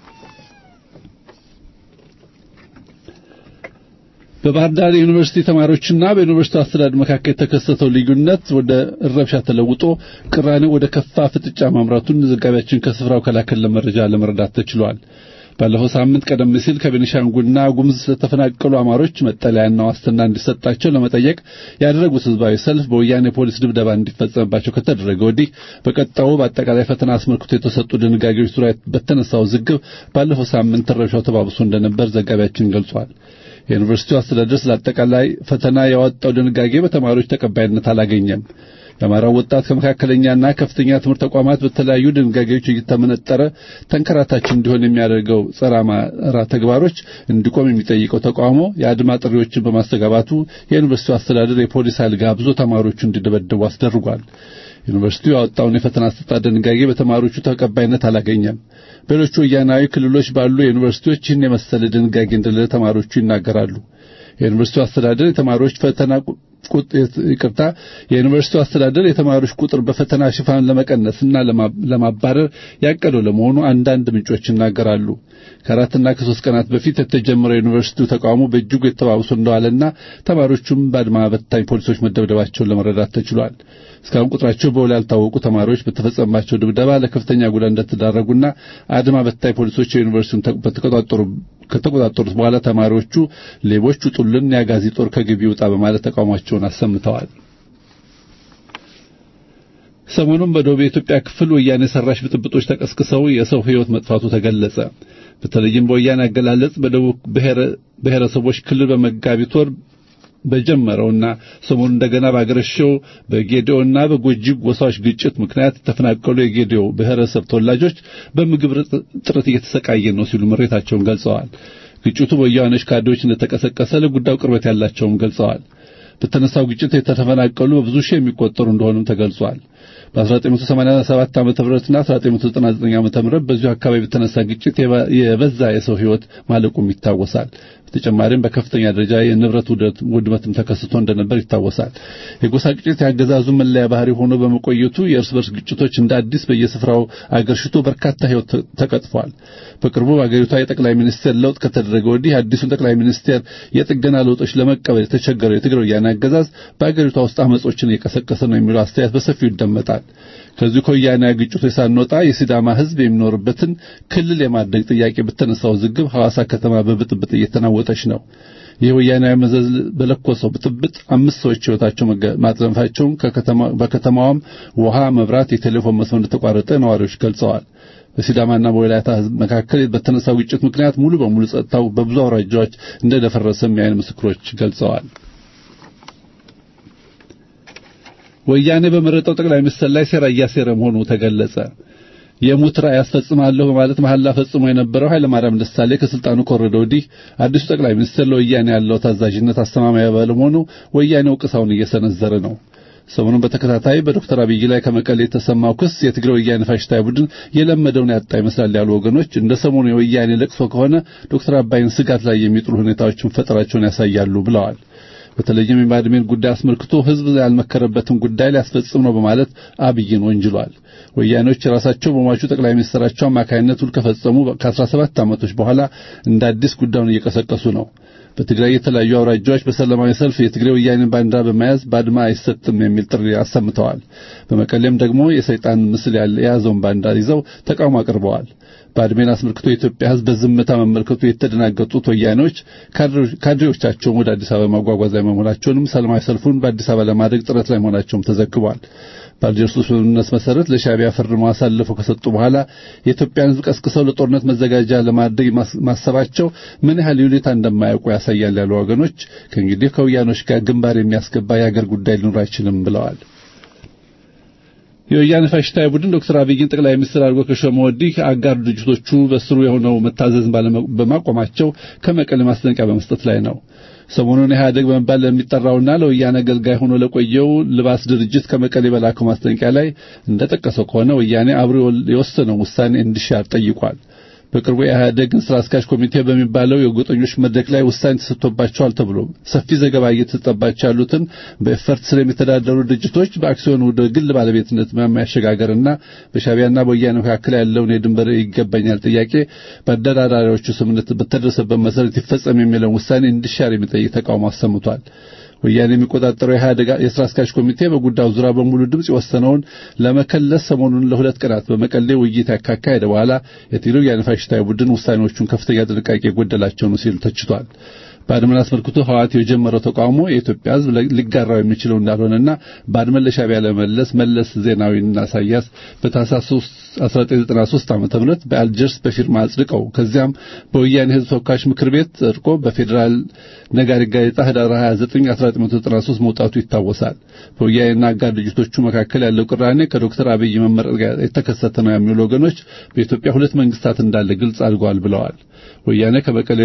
በባህር ዳር ዩኒቨርሲቲ ተማሪዎችና በዩኒቨርሲቲ አስተዳደር መካከል የተከሰተው ልዩነት ወደ ረብሻ ተለውጦ ቅራኔ ወደ ከፋ ፍጥጫ ማምራቱን ዘጋቢያችን ከስፍራው ከላከለ መረጃ ለመረዳት ተችሏል። ባለፈው ሳምንት ቀደም ሲል ከቤኒሻንጉልና ጉሙዝ ስለተፈናቀሉ አማሮች መጠለያና ዋስትና እንዲሰጣቸው ለመጠየቅ ያደረጉት ህዝባዊ ሰልፍ በወያኔ ፖሊስ ድብደባ እንዲፈጸምባቸው ከተደረገ ወዲህ በቀጣዩ በአጠቃላይ ፈተና አስመልክቶ የተሰጡ ድንጋጌዎች ዙሪያ በተነሳው ዝግብ ባለፈው ሳምንት ረብሻው ተባብሶ እንደነበር ዘጋቢያችን ገልጿል። የዩኒቨርሲቲው አስተዳደር ስለ አጠቃላይ ፈተና ያወጣው ድንጋጌ በተማሪዎች ተቀባይነት አላገኘም። የአማራው ወጣት ከመካከለኛና ከፍተኛ ትምህርት ተቋማት በተለያዩ ድንጋጌዎች እየተመነጠረ ተንከራታች እንዲሆን የሚያደርገው ጸረ አማራ ተግባሮች እንዲቆም የሚጠይቀው ተቃውሞ የአድማ ጥሪዎችን በማስተጋባቱ የዩኒቨርሲቲው አስተዳደር የፖሊስ ኃይል ጋብዞ ተማሪዎቹ እንዲደበደቡ አስደርጓል። ዩኒቨርሲቲው ያወጣውን የፈተና አሰጣጥ ድንጋጌ በተማሪዎቹ ተቀባይነት አላገኘም። በሌሎች ወያናዊ ክልሎች ባሉ ዩኒቨርሲቲዎች ይህን የመሰለ ድንጋጌ እንደሌለ ተማሪዎቹ ይናገራሉ። የዩኒቨርሲቲው አስተዳደር የተማሪዎች ፈተና ይቅርታ የዩኒቨርሲቲው አስተዳደር የተማሪዎች ቁጥር በፈተና ሽፋን ለመቀነስና ለማባረር ያቀደው ለመሆኑ አንዳንድ ምንጮች ይናገራሉ። ከአራትና ከሶስት ቀናት በፊት የተጀመረው የዩኒቨርሲቲው ተቃውሞ በእጅጉ የተባብሶ እንደዋለና ተማሪዎቹም በአድማ በታኝ ፖሊሶች መደብደባቸውን ለመረዳት ተችሏል። እስካሁን ቁጥራቸው በውል ያልታወቁ ተማሪዎች በተፈጸመባቸው ድብደባ ለከፍተኛ ጉዳት እንደተዳረጉና አድማ በታኝ ፖሊሶች የዩኒቨርሲቲውን በተቆጣጠሩ ከተቆጣጠሩት በኋላ ተማሪዎቹ ሌቦች ውጡልን፣ የአጋዚ ጦር ከግቢ ውጣ በማለት ተቃውሟቸውን አሰምተዋል። ሰሞኑን በደቡብ የኢትዮጵያ ክፍል ወያኔ ሰራሽ ብጥብጦች ተቀስቅሰው የሰው ሕይወት መጥፋቱ ተገለጸ። በተለይም በወያኔ አገላለጽ በደቡብ ብሔረሰቦች ክልል በመጋቢት ወር በጀመረውና ሰሞኑን እንደገና ባገረሸው በጌዲዮና በጎጂ ጎሳዎች ግጭት ምክንያት የተፈናቀሉ የጌዲዮ ብሔረሰብ ተወላጆች በምግብ እጥረት እየተሰቃየ ነው ሲሉ ምሬታቸውን ገልጸዋል። ግጭቱ በወያኔዎች ካድሬዎች እንደተቀሰቀሰ ለጉዳዩ ቅርበት ያላቸውም ገልጸዋል። በተነሳው ግጭት የተፈናቀሉ በብዙ ሺህ የሚቆጠሩ እንደሆኑም ተገልጿል። በ1987 ዓ.ም እና 1999 ዓ.ም በዚሁ አካባቢ በተነሳ ግጭት የበዛ የሰው ሕይወት ማለቁም ይታወሳል። በተጨማሪም በከፍተኛ ደረጃ የንብረት ውድመትም ተከስቶ እንደነበር ይታወሳል። የጎሳ ግጭት ያገዛዙ መለያ ባህሪ ሆኖ በመቆየቱ የእርስ በርስ ግጭቶች እንደ አዲስ በየስፍራው አገርሽቶ በርካታ ሕይወት ተቀጥፏል። በቅርቡ በአገሪቷ የጠቅላይ ሚኒስቴር ለውጥ ከተደረገ ወዲህ አዲሱን ጠቅላይ ሚኒስቴር የጥገና ለውጦች ለመቀበል የተቸገረው የትግራይ ወያኔ አገዛዝ በአገሪቷ ውስጥ አመጾችን እየቀሰቀሰ ነው የሚለው አስተያየት በሰፊው ይደመጣል። ከዚሁ ከወያኔ ግጭቶች ሳንወጣ የሲዳማ ሕዝብ የሚኖርበትን ክልል የማድረግ ጥያቄ በተነሳው ውዝግብ ሐዋሳ ከተማ በብጥብጥ እየተናወጠች ነው። ይህ ወያናዊ መዘዝ በለኮሰው ብጥብጥ አምስት ሰዎች ሕይወታቸው ማጥፋታቸውን በከተማዋም ውሃ፣ መብራት፣ የቴሌፎን መስመር እንደተቋረጠ ነዋሪዎች ገልጸዋል። በሲዳማና በወላይታ ሕዝብ መካከል በተነሳው ግጭት ምክንያት ሙሉ በሙሉ ጸጥታው በብዙ አውራጃዎች እንደደፈረሰም የዓይን ምስክሮች ገልጸዋል። ወያኔ በመረጠው ጠቅላይ ሚኒስትር ላይ ሴራ እያሴረ መሆኑ ተገለጸ። የሙት ራዕይ ያስፈጽማለሁ በማለት መሐላ ፈጽሞ የነበረው ኃይለማርያም ደሳሌ ከስልጣኑ ከወረደ ወዲህ አዲሱ ጠቅላይ ሚኒስትር ለወያኔ ያለው ታዛዥነት አስተማማኝ ባለመሆኑ ወያኔ ወቀሳውን እየሰነዘረ ነው። ሰሞኑን በተከታታይ በዶክተር አብይ ላይ ከመቀሌ የተሰማው ክስ የትግራይ ወያኔ ፋሽስታዊ ቡድን የለመደውን ያጣ ይመስላል ያሉ ወገኖች እንደ ሰሞኑ የወያኔ ለቅሶ ከሆነ ዶክተር አባይን ስጋት ላይ የሚጥሉ ሁኔታዎችን ፈጠራቸውን ያሳያሉ ብለዋል። በተለይም የባድሜን ጉዳይ አስመልክቶ ሕዝብ ያልመከረበትን ጉዳይ ሊያስፈጽም ነው በማለት አብይን ወንጅሏል። ወያኔዎች የራሳቸው በሟቹ ጠቅላይ ሚኒስትራቸው አማካይነት ውል ከፈጸሙ ከ17 ዓመቶች በኋላ እንደ አዲስ ጉዳዩን እየቀሰቀሱ ነው። በትግራይ የተለያዩ አውራጃዎች በሰላማዊ ሰልፍ የትግራይ ወያኔን ባንዲራ በመያዝ ባድማ አይሰጥም የሚል ጥሪ አሰምተዋል። በመቀሌም ደግሞ የሰይጣን ምስል የያዘውን ባንዲራ ይዘው ተቃውሞ አቅርበዋል። ባድሜን አስመልክቶ የኢትዮጵያ ሕዝብ በዝምታ መመልከቱ የተደናገጡት ወያኔዎች ካድሬዎቻቸውን ወደ አዲስ አበባ ማጓጓዝ ላይ መሆናቸውንም ሰላማዊ ሰልፉን በአዲስ አበባ ለማድረግ ጥረት ላይ መሆናቸውም ተዘግቧል። በአልጀርሱ ስምምነት መሰረት ለሻዕቢያ ፈርመው አሳልፈው ከሰጡ በኋላ የኢትዮጵያን ሕዝብ ቀስቅሰው ለጦርነት መዘጋጃ ለማድረግ ማሰባቸው ምን ያህል ይሁኔታ እንደማያውቁ ያሳያል ያሉ ወገኖች ከእንግዲህ ከወያኖች ጋር ግንባር የሚያስገባ የአገር ጉዳይ ሊኖር አይችልም ብለዋል። የወያኔ ፋሽስታዊ ቡድን ዶክተር አብይን ጠቅላይ ሚኒስትር አድርጎ ከሾመ ወዲህ አጋር ድርጅቶቹ በስሩ የሆነው መታዘዝን በማቆማቸው ከመቀሌ ማስጠንቀቂያ በመስጠት ላይ ነው። ሰሞኑን ኢህአደግ በመባል ለሚጠራውና ለወያኔ አገልጋይ ሆኖ ለቆየው ልባስ ድርጅት ከመቀሌ በላከው ማስጠንቀቂያ ላይ እንደጠቀሰው ከሆነ ወያኔ አብሮ የወሰነው ውሳኔ እንዲሻር ጠይቋል። በቅርቡ የኢህአደግን ስራ አስኪያጅ ኮሚቴ በሚባለው የጎጠኞች መድረክ ላይ ውሳኔ ተሰጥቶባቸዋል ተብሎ ሰፊ ዘገባ እየተሰጠባቸው ያሉትን በኤፈርት ስር የሚተዳደሩ ድርጅቶች በአክሲዮን ወደ ግል ባለቤትነት ማሸጋገርና በሻዕቢያና በወያኔ መካከል ያለውን የድንበር ይገባኛል ጥያቄ በአደራዳሪዎቹ ስምምነት በተደረሰበት መሰረት ይፈጸም የሚለውን ውሳኔ እንዲሻር የሚጠይቅ ተቃውሞ አሰምቷል። ወያኔ የሚቆጣጠረው የኢህአደግ የስራ አስኪያጅ ኮሚቴ በጉዳዩ ዙሪያ በሙሉ ድምፅ የወሰነውን ለመከለስ ሰሞኑን ለሁለት ቀናት በመቀሌ ውይይት ካካሄደ በኋላ የትግራይ ወያኔ ፋሽስታዊ ቡድን ውሳኔዎቹን ከፍተኛ ጥንቃቄ የጎደላቸው ነው ሲሉ ተችቷል። ባድመን አስመልክቶ ህወሓት የጀመረው ተቃውሞ የኢትዮጵያ ህዝብ ሊጋራው የሚችለው እንዳልሆነና ባድመን ለሻዕቢያ ለመለስ መለስ ዜናዊና ኢሳያስ በታህሳስ 1993 ዓመተ ምህረት በአልጀርስ በፊርማ አጽድቀው ከዚያም በወያኔ ህዝብ ተወካዮች ምክር ቤት ጸድቆ በፌዴራል ነጋሪት ጋዜጣ ህዳር 29 1993 መውጣቱ ይታወሳል። በወያኔና አጋር ድርጅቶቹ መካከል ያለው ቅራኔ ከዶክተር አብይ መመረጥ ጋር የተከሰተ ነው የሚሉ ወገኖች በኢትዮጵያ ሁለት መንግስታት እንዳለ ግልጽ አድርገዋል ብለዋል። ወያኔ ከበቀለ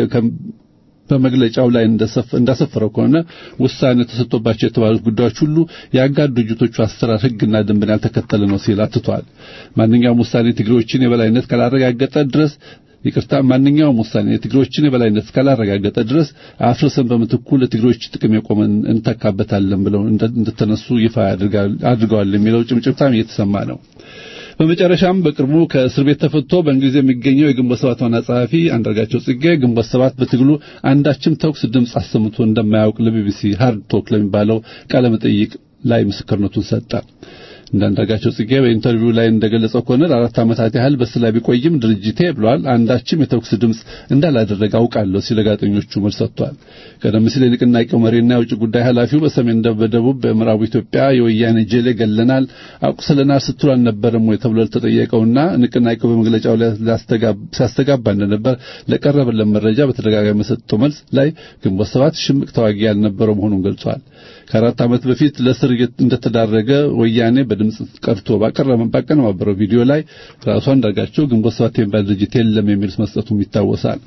በመግለጫው ላይ እንዳሰፈረው ከሆነ ውሳኔ ተሰጥቶባቸው የተባሉት ጉዳዮች ሁሉ የአጋር ድርጅቶቹ አሰራር ህግና ደንብን ያልተከተለ ነው ሲል አትቷል። ማንኛውም ውሳኔ ትግሬዎችን የበላይነት ካላረጋገጠ ድረስ ይቅርታ ማንኛውም ውሳኔ የትግሮችን የበላይነት እስካላረጋገጠ ድረስ አፍርሰን በምትኩ ለትግሮች ጥቅም የቆመን እንተካበታለን ብለው እንደተነሱ ይፋ አድርገዋል የሚለው ጭምጭምታም እየተሰማ ነው። በመጨረሻም በቅርቡ ከእስር ቤት ተፈቶ በእንግሊዝ የሚገኘው የግንቦት ሰባት ዋና ጸሐፊ አንዳርጋቸው ጽጌ ግንቦት ሰባት በትግሉ አንዳችም ተኩስ ድምፅ አሰምቶ እንደማያውቅ ለቢቢሲ ሃርድ ቶክ ለሚባለው ቃለ መጠይቅ ላይ ምስክርነቱን ሰጠ። እንዳንዳርጋቸው ጽጌ በኢንተርቪው ላይ እንደገለጸው ከሆነ ለአራት ዓመታት ያህል በስላ ቢቆይም ድርጅቴ ብሏል አንዳችም የተኩስ ድምፅ እንዳላደረገ አውቃለሁ ሲል ለጋዜጠኞቹ መልስ ሰጥቷል። ቀደም ሲል የንቅናቄው መሪና የውጭ ጉዳይ ኃላፊው በሰሜን በደቡብ በምዕራቡ ኢትዮጵያ የወያኔ ጄሌ ገለናል፣ አቁስለናል ስትሉ አልነበረም ወይ ተብሎ ለተጠየቀውና ንቅናቄው በመግለጫው ላይ ሲያስተጋባ እንደነበር ለቀረበለት መረጃ በተደጋጋሚ የሰጠው መልስ ላይ ግንቦት ሰባት ሽምቅ ተዋጊ ያልነበረው መሆኑን ገልጿል። ከአራት ዓመት በፊት ለእስር እንደተዳረገ ወያኔ በድምፅ ቀርቶ ባቀነባበረው ቪዲዮ ላይ ራሱ አንዳርጋቸው ግንቦት ሰባት የሚባል ድርጅት የለም የሚል መስጠቱም ይታወሳል።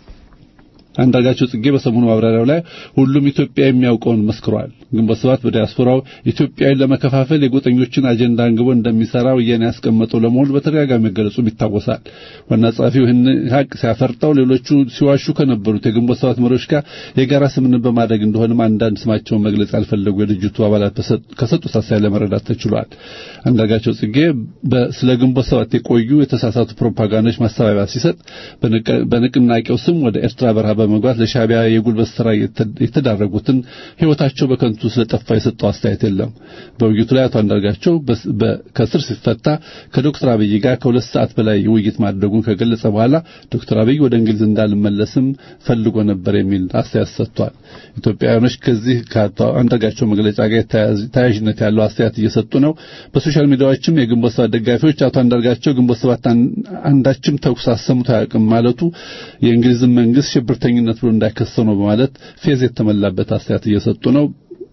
አንዳርጋቸው ጽጌ በሰሞኑ ማብራሪያው ላይ ሁሉም ኢትዮጵያ የሚያውቀውን መስክሯል። ግንቦት ሰባት በዲያስፖራው ኢትዮጵያዊን ለመከፋፈል የጎጠኞችን አጀንዳ አንግቦ እንደሚሰራ ወያኔ ያስቀመጠው ለመሆኑ በተደጋጋሚ መገለጹም ይታወሳል። ዋና ጸሐፊው ይህን ሀቅ ሲያፈርጠው ሌሎቹ ሲዋሹ ከነበሩት የግንቦት ሰባት መሪዎች ጋር የጋራ ስምምነት በማድረግ እንደሆነም አንዳንድ ስማቸውን መግለጽ ያልፈለጉ የድርጅቱ አባላት ከሰጡት አስተያየት ለመረዳት ተችሏል። አንዳርጋቸው ጽጌ ስለ ግንቦት ሰባት የቆዩ የተሳሳቱ ፕሮፓጋንዳዎች ማስተባበያ ሲሰጥ በንቅናቄው ስም ወደ ኤርትራ በረሃ በመግባት ለሻዕቢያ የጉልበት ስራ የተዳረጉትን ሕይወታቸው በከንቱ ስለጠፋ የሰጠው አስተያየት የለም። በውይይቱ ላይ አቶ አንዳርጋቸው ከስር ሲፈታ ከዶክተር አብይ ጋር ከሁለት ሰዓት በላይ ውይይት ማድረጉን ከገለጸ በኋላ ዶክተር አብይ ወደ እንግሊዝ እንዳልመለስም ፈልጎ ነበር የሚል አስተያየት ሰጥቷል። ኢትዮጵያውያኖች ከዚህ ከአቶ አንዳርጋቸው መግለጫ ጋር ተያያዥነት ያለው አስተያየት እየሰጡ ነው። በሶሻል ሚዲያዎችም የግንቦት ሰባት ደጋፊዎች አቶ አንዳርጋቸው ግንቦት ሰባት አንዳችም ተኩስ አሰምቶ አያውቅም ማለቱ የእንግሊዝን መንግስት ሽብርተኝነት ብሎ እንዳይከሰው ነው በማለት ፌዝ የተመላበት አስተያየት እየሰጡ ነው።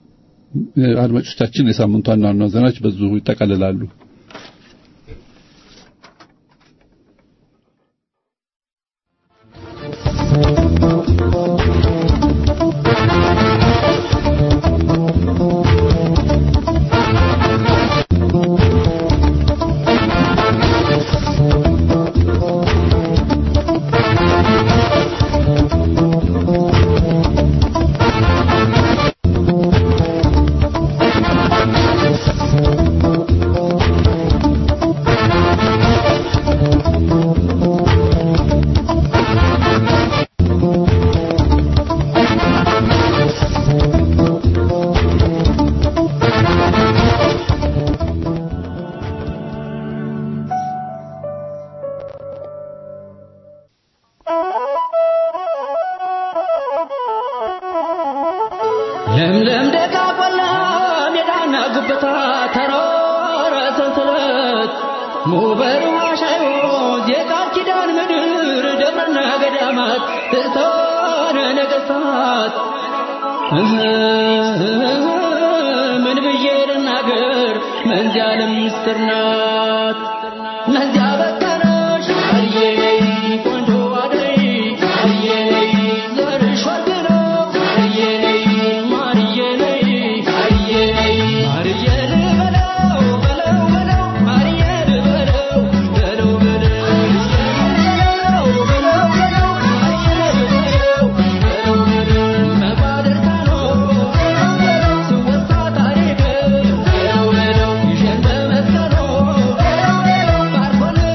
አድማጮቻችን የሳምንቱ ዋና ዋና ዜናዎች በዚሁ ይጠቃልላሉ። ለምለም ደጋ ቆላ ሜዳና ጉብታ ተራራ ሰንሰለት ሙበር ዋሻዮ የቃል ኪዳን ምድር ደብረና ገዳማት ትርታነ ነገሥታት ምን ብዬ ልናገር መንዚያ ለምስጢር ናት መንዚያ በተነሽ አየነይ ቆንጆ አደይ አየነይ ዘርሽ ወርቅ ነው አየነይ ማርዬ ነይ አየነይ ማርዬ ልበለው በለው በለው ማርዬ ልበለው በለው በለው በለው በለው በለው ማርዬ ልበለው በለው በለው መባደርታ ነው ስወሳ ታሪክ በለው በለው ይሸን በመስቀሉ በለው በለው ባርኮን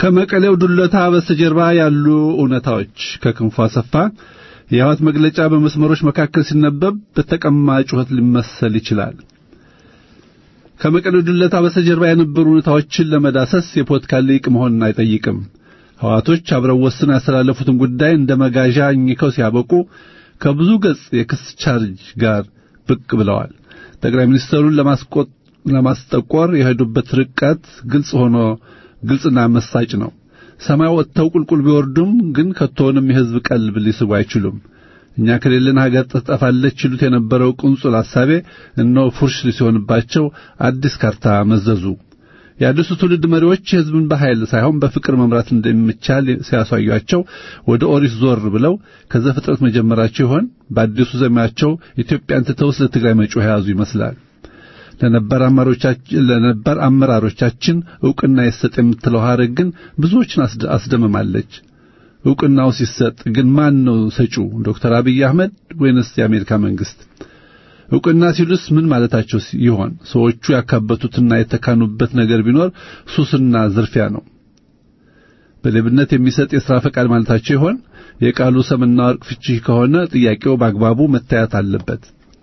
ከመቀሌው ዱለታ በስተጀርባ ያሉ እውነታዎች ከክንፉ አሰፋ የህወሓት መግለጫ በመስመሮች መካከል ሲነበብ በተቀማ ጩኸት ሊመሰል ይችላል። ከመቀሌው ዱለታ በስተጀርባ የነበሩ እውነታዎችን ለመዳሰስ የፖለቲካ ሊቅ መሆንን አይጠይቅም። ህወሓቶች አብረው ወስነው ያስተላለፉትን ጉዳይ እንደ መጋዣ አኝከው ሲያበቁ ከብዙ ገጽ የክስ ቻርጅ ጋር ብቅ ብለዋል። ጠቅላይ ሚኒስትሩን ለማስቆጥ ለማስጠቆር የሄዱበት ርቀት ግልጽ ሆኖ ግልጽና መሳጭ ነው። ሰማይ ወጥተው ቁልቁል ቢወርዱም ግን ከቶውንም የህዝብ ቀልብ ሊስቡ አይችሉም። እኛ ከሌለን ሀገር ትጠፋለች ይሉት የነበረው ቁንጹል ሐሳቤ እነሆ ፉርሽ ሲሆንባቸው አዲስ ካርታ መዘዙ። የአዲሱ ትውልድ መሪዎች ህዝብን በኃይል ሳይሆን በፍቅር መምራት እንደሚቻል ሲያሳዩአቸው ወደ ኦሪት ዞር ብለው ከዘፍጥረት መጀመራቸው ይሆን? በአዲሱ ዘመናቸው ኢትዮጵያን ትተው ስለ ትግራይ መጮህ የያዙ ይመስላል። ለነበር አመራሮቻችን ለነበር አመራሮቻችን ዕውቅና ይሰጥ የምትለው ሐረግ ግን ብዙዎችን አስደምማለች። ዕውቅናው ሲሰጥ ግን ማን ነው ሰጪው? ዶክተር አብይ አህመድ ወይንስ የአሜሪካ መንግስት? ዕውቅና ሲሉስ ምን ማለታቸው ይሆን? ሰዎቹ ያካበቱትና የተካኑበት ነገር ቢኖር ሱስና ዝርፊያ ነው። በሌብነት የሚሰጥ የሥራ ፈቃድ ማለታቸው ይሆን? የቃሉ ሰምና ወርቅ ፍቺ ከሆነ ጥያቄው በአግባቡ መታየት አለበት።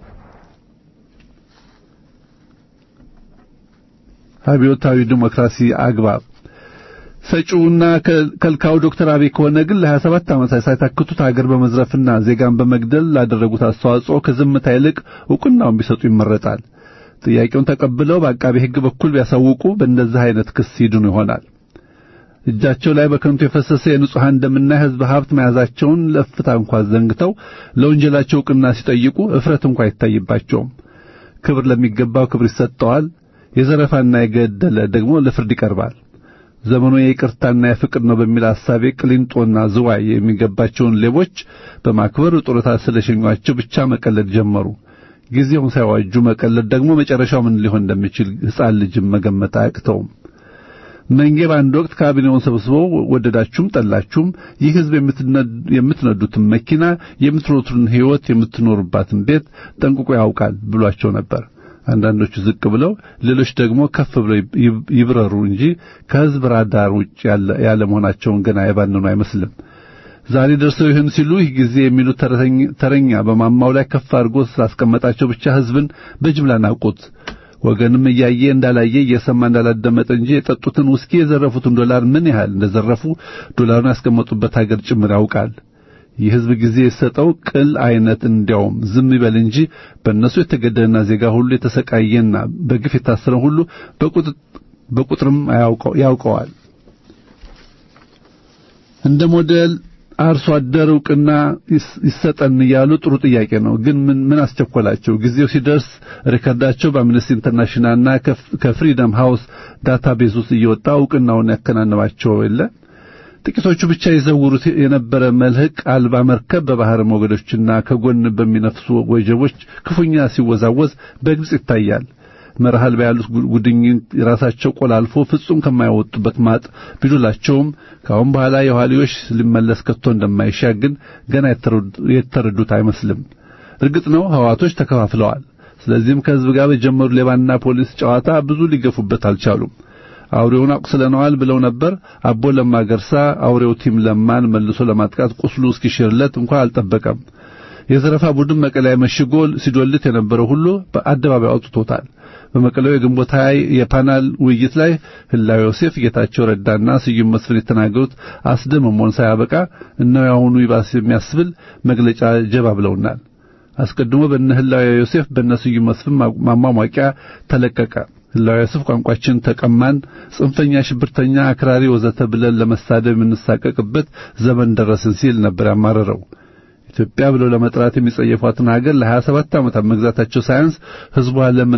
አብዮታዊ ዲሞክራሲ አግባብ ሰጪውና ከልካው ዶክተር አብይ ከሆነ ግን ለ27 ዓመታት ሳይታክቱት ሀገር በመዝረፍና ዜጋን በመግደል ላደረጉት አስተዋጽኦ ከዝምታ ይልቅ ዕውቅናውን ቢሰጡ ይመረጣል። ጥያቄውን ተቀብለው በአቃቤ ሕግ በኩል ቢያሳውቁ በእንደዚህ አይነት ክስ ይድኑ ይሆናል። እጃቸው ላይ በከንቱ የፈሰሰ የንጹሐን ደምና የሕዝብ ሀብት መያዛቸውን ለእፍታ እንኳ ዘንግተው ለወንጀላቸው ዕውቅና ሲጠይቁ እፍረት እንኳ አይታይባቸውም። ክብር ለሚገባው ክብር ይሰጠዋል። የዘረፋና የገደለ ደግሞ ለፍርድ ይቀርባል። ዘመኑ የይቅርታና የፍቅር ነው በሚል ሐሳቤ ቅሊንጦና ዝዋይ የሚገባቸውን ሌቦች በማክበር ጡረታ ስለሸኟቸው ብቻ መቀለድ ጀመሩ። ጊዜውን ሳይዋጁ መቀለድ ደግሞ መጨረሻው ምን ሊሆን እንደሚችል ሕፃን ልጅም መገመት አያቅተውም። መንጌ በአንድ ወቅት ካቢኔውን ሰብስበው ወደዳችሁም ጠላችሁም ይህ ሕዝብ የምትነዱትን መኪና፣ የምትኖሩትን ሕይወት፣ የምትኖሩባትን ቤት ጠንቅቆ ያውቃል ብሏቸው ነበር። አንዳንዶቹ ዝቅ ብለው ሌሎች ደግሞ ከፍ ብለው ይብረሩ እንጂ ከሕዝብ ራዳር ውጭ ያለ መሆናቸውን ገና የባነኑ አይመስልም። ዛሬ ደርሰው ይህን ሲሉ ይህ ጊዜ የሚሉት ተረኛ በማማው ላይ ከፍ አድርጎ ስላስቀመጣቸው ብቻ ሕዝብን በጅምላ ናቁት። ወገንም እያየ እንዳላየ እየሰማ እንዳላደመጠ እንጂ የጠጡትን ውስኪ የዘረፉትን ዶላር ምን ያህል እንደዘረፉ ዶላሩን ያስቀመጡበት ሀገር ጭምር ያውቃል። የሕዝብ ጊዜ የሰጠው ቅል አይነት እንዲያውም ዝም ይበል እንጂ በእነሱ የተገደለና ዜጋ ሁሉ የተሰቃየና በግፍ የታሰረ ሁሉ በቁጥርም ያውቀዋል። እንደ ሞዴል አርሶ አደር ዕውቅና ይሰጠን እያሉ ጥሩ ጥያቄ ነው። ግን ምን ምን አስቸኮላቸው? ጊዜው ሲደርስ ሪከርዳቸው በአምነስቲ ኢንተርናሽናልና ከፍሪደም ሃውስ ዳታቤዝ ውስጥ እየወጣ ዕውቅናውን ያከናንባቸው የለ ጥቂቶቹ ብቻ ይዘውሩት የነበረ መልህቅ አልባ መርከብ በባህር ሞገዶችና ከጎን በሚነፍሱ ወጀቦች ክፉኛ ሲወዛወዝ በግልጽ ይታያል። መርሃል ያሉት ጉድኝት ራሳቸው ቆላልፎ ፍጹም ከማይወጡበት ማጥ ቢዱላቸውም ከአሁን በኋላ የኋሊዮሽ ሊመለስ ከቶ እንደማይሻ ግን ገና የተረዱት አይመስልም። እርግጥ ነው ህዋቶች ተከፋፍለዋል። ስለዚህም ከህዝብ ጋር በጀመሩ ሌባና ፖሊስ ጨዋታ ብዙ ሊገፉበት አልቻሉም። አውሬውን አቁስለነዋል ብለው ነበር። አቦ ለማ ገርሳ አውሬው ቲም ለማን መልሶ ለማጥቃት ቁስሉ እስኪሽርለት እንኳን አልጠበቀም። የዘረፋ ቡድን መቀለያ መሽጎ ሲዶልት የነበረው ሁሉ በአደባባይ አውጥቶታል። በመቀሌው የግንቦት ሃያ የፓናል ውይይት ላይ ህላዊ ዮሴፍ፣ ጌታቸው ረዳና ስዩም መስፍን የተናገሩት አስደምሞን ሳያበቃ እነሆ ያሁኑ ይባስ የሚያስብል መግለጫ ጀባ ብለውናል። አስቀድሞ በእነ ህላዊ ዮሴፍ በእነ ስዩም መስፍን ማሟሟቂያ ተለቀቀ። ህላዊ ዮሴፍ ቋንቋችን ተቀማን፣ ጽንፈኛ፣ ሽብርተኛ፣ አክራሪ ወዘተ ብለን ለመሳደብ የምንሳቀቅበት ዘመን ደረስን ሲል ነበር ያማረረው። ኢትዮጵያ ብለው ለመጥራት የሚጸየፏትን ሀገር ለ27 ዓመታት መግዛታቸው ሳያንስ ህዝቧ ለምን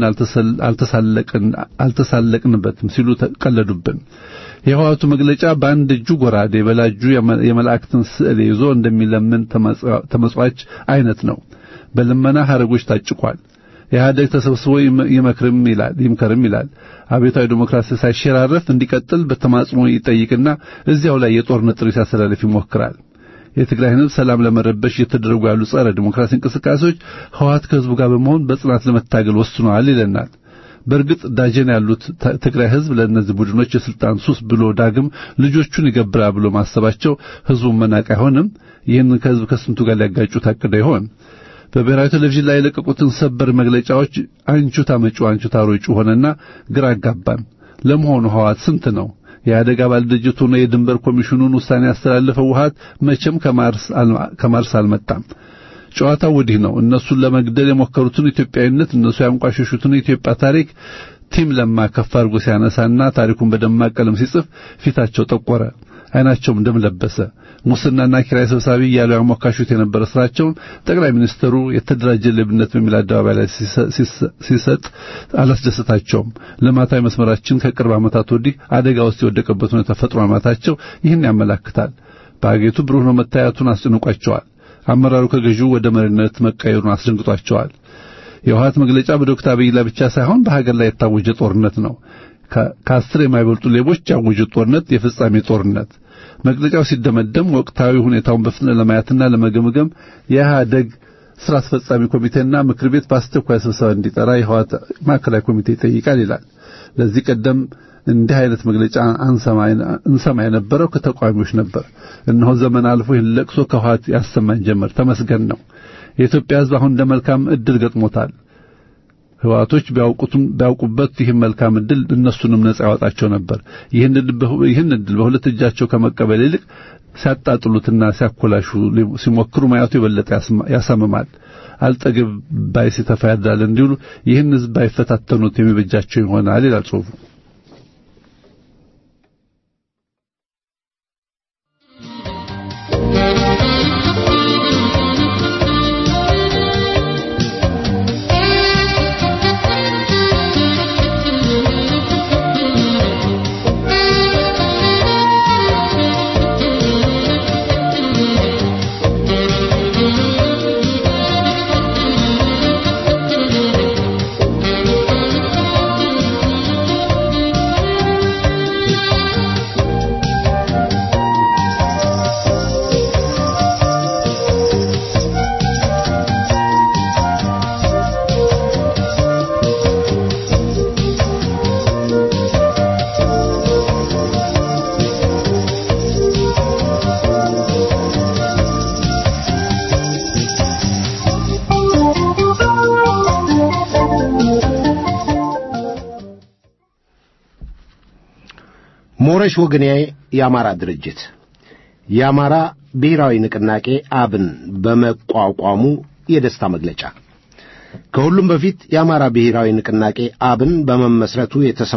አልተሳለቅንበትም ሲሉ ተቀለዱብን። የህዋቱ መግለጫ በአንድ እጁ ጎራዴ በላጁ የመላእክትን ስዕል ይዞ እንደሚለምን ተመጽዋች አይነት ነው። በልመና ሐረጎች ታጭቋል። ኢህአዴግ ተሰብስቦ ይመክርም ይላል ይምከርም ይላል። አብዮታዊ ዲሞክራሲ ሳይሸራረፍ እንዲቀጥል በተማጽኖ ይጠይቅና እዚያው ላይ የጦርነት ጥሪ ሲያስተላልፍ ይሞክራል። የትግራይን ህዝብ ሰላም ለመረበሽ እየተደረጉ ያሉ ጸረ ዲሞክራሲ እንቅስቃሴዎች ህወሓት ከህዝቡ ጋር በመሆን በጽናት ለመታገል ወስኗል ይለናል። በእርግጥ ዳጀን ያሉት ትግራይ ህዝብ ለእነዚህ ቡድኖች የስልጣን ሱስ ብሎ ዳግም ልጆቹን ይገብራል ብሎ ማሰባቸው ህዝቡን መናቅ አይሆንም። ይህንን ከህዝብ ከስንቱ ጋር ሊያጋጩ ታቅደው ይሆን? በብሔራዊ ቴሌቪዥን ላይ የለቀቁትን ሰበር መግለጫዎች አንቹ ታመጩ አንቹ ታሮጩ ሆነና ግራ አጋባን። ለመሆኑ ህወሓት ስንት ነው? የአደጋ ባለድርጅት ሆኖ የድንበር ኮሚሽኑን ውሳኔ ያስተላለፈው ህወሓት መቼም ከማርስ አልመጣም። ጨዋታው ወዲህ ነው። እነሱን ለመግደል የሞከሩትን ኢትዮጵያዊነት፣ እነሱ ያንቋሸሹትን የኢትዮጵያ ታሪክ ቲም ለማ ከፍ አድርጎ ሲያነሳና ታሪኩን በደማቅ ቀለም ሲጽፍ ፊታቸው ጠቆረ፣ አይናቸውም ደም ለበሰ። ሙስናና ኪራይ ሰብሳቢ እያሉ ያሞካሹት የነበረ ስራቸውን ጠቅላይ ሚኒስትሩ የተደራጀ ሌብነት በሚል አደባባይ ላይ ሲሰጥ አላስደሰታቸውም። ልማታዊ መስመራችን ከቅርብ ዓመታት ወዲህ አደጋ ውስጥ የወደቀበት ሁኔታ ፈጥሮ ማማታቸው ይህን ያመላክታል። በአገሪቱ ብሩህ ነው መታየቱን አስጨንቋቸዋል። አመራሩ ከገዢው ወደ መሪነት መቀየሩን አስደንግጧቸዋል። የውሃት መግለጫ በዶክተር አብይ ላይ ብቻ ሳይሆን በሀገር ላይ የታወጀ ጦርነት ነው። ከአስር የማይበልጡ ሌቦች ያወጁት ጦርነት የፍጻሜ ጦርነት። መግለጫው ሲደመደም ወቅታዊ ሁኔታውን በፍጥነት ለማየትና ለመገምገም የኢህአደግ ስራ አስፈጻሚ ኮሚቴና ምክር ቤት በአስቸኳይ ስብሰባ እንዲጠራ የህወሓት ማዕከላዊ ኮሚቴ ይጠይቃል ይላል። ለዚህ ቀደም እንዲህ አይነት መግለጫ እንሰማ የነበረው ከተቃዋሚዎች ነበር። እነሆ ዘመን አልፎ ይህን ለቅሶ ከህወሓት ያሰማን ጀመር። ተመስገን ነው። የኢትዮጵያ ሕዝብ አሁን እንደ መልካም ዕድል ገጥሞታል። ህወሓቶች ቢያውቁትም ቢያውቁበት ይህን መልካም ዕድል እነሱንም ነጻ ያወጣቸው ነበር። ይህን ዕድል በሁለት እጃቸው ከመቀበል ይልቅ ሲያጣጥሉትና ሲያኮላሹ ሲሞክሩ ማየቱ የበለጠ ያሳምማል። አልጠግብ ባይ ሲተፋ ያድራል እንዲሉ ይህን ሕዝብ ባይፈታተኑት የሚበጃቸው ይሆናል ይላል ጽሑፉ። ሞረሽ ወገኔ የአማራ ድርጅት የአማራ ብሔራዊ ንቅናቄ አብን በመቋቋሙ የደስታ መግለጫ። ከሁሉም በፊት የአማራ ብሔራዊ ንቅናቄ አብን በመመስረቱ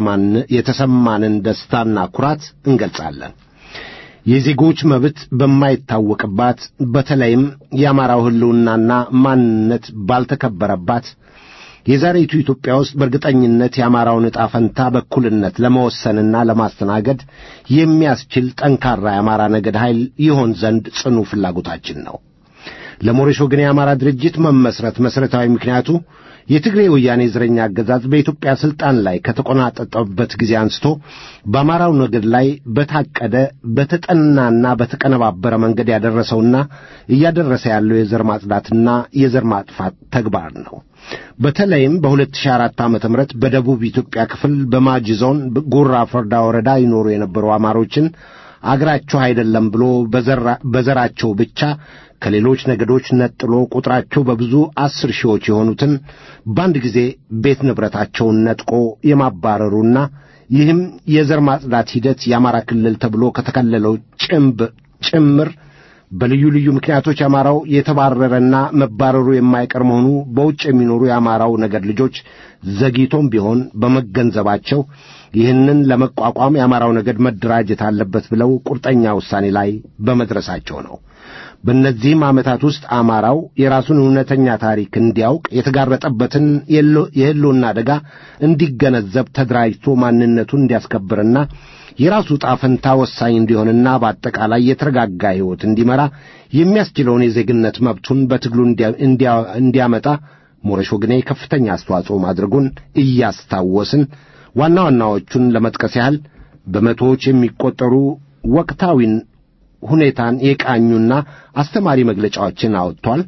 የተሰማንን ደስታና ኩራት እንገልጻለን። የዜጎች መብት በማይታወቅባት በተለይም የአማራው ሕልውናና ማንነት ባልተከበረባት የዛሬቱ ኢትዮጵያ ውስጥ በእርግጠኝነት የአማራውን ዕጣ ፈንታ በእኩልነት ለመወሰንና ለማስተናገድ የሚያስችል ጠንካራ የአማራ ነገድ ኃይል ይሆን ዘንድ ጽኑ ፍላጎታችን ነው። ለሞረሽ ወገን የአማራ ድርጅት መመስረት መሠረታዊ ምክንያቱ የትግሬ ወያኔ ዘረኛ አገዛዝ በኢትዮጵያ ሥልጣን ላይ ከተቆናጠጠበት ጊዜ አንስቶ በአማራው ነገድ ላይ በታቀደ በተጠናና በተቀነባበረ መንገድ ያደረሰውና እያደረሰ ያለው የዘር ማጽዳትና የዘር ማጥፋት ተግባር ነው። በተለይም በ2004 ዓ.ም በደቡብ ኢትዮጵያ ክፍል በማጂ ዞን ጉራ ፈርዳ ወረዳ ይኖሩ የነበሩ አማሮችን አገራቸው አይደለም ብሎ በዘራቸው ብቻ ከሌሎች ነገዶች ነጥሎ ቁጥራቸው በብዙ አስር ሺዎች የሆኑትን በአንድ ጊዜ ቤት ንብረታቸውን ነጥቆ የማባረሩና ይህም የዘር ማጽዳት ሂደት የአማራ ክልል ተብሎ ከተከለለው ጭምብ ጭምር በልዩ ልዩ ምክንያቶች አማራው የተባረረና መባረሩ የማይቀር መሆኑ በውጭ የሚኖሩ የአማራው ነገድ ልጆች ዘግይቶም ቢሆን በመገንዘባቸው ይህንን ለመቋቋም የአማራው ነገድ መደራጀት አለበት ብለው ቁርጠኛ ውሳኔ ላይ በመድረሳቸው ነው። በእነዚህም ዓመታት ውስጥ አማራው የራሱን እውነተኛ ታሪክ እንዲያውቅ የተጋረጠበትን የሕልውና አደጋ እንዲገነዘብ ተደራጅቶ ማንነቱን እንዲያስከብርና የራሱ ዕጣ ፈንታ ወሳኝ እንዲሆንና በአጠቃላይ የተረጋጋ ሕይወት እንዲመራ የሚያስችለውን የዜግነት መብቱን በትግሉ እንዲያመጣ ሞረሽ ወግኔ ከፍተኛ አስተዋጽኦ ማድረጉን እያስታወስን ዋና ዋናዎቹን ለመጥቀስ ያህል በመቶዎች የሚቆጠሩ ወቅታዊን ሁኔታን የቃኙና አስተማሪ መግለጫዎችን አወጥቷል።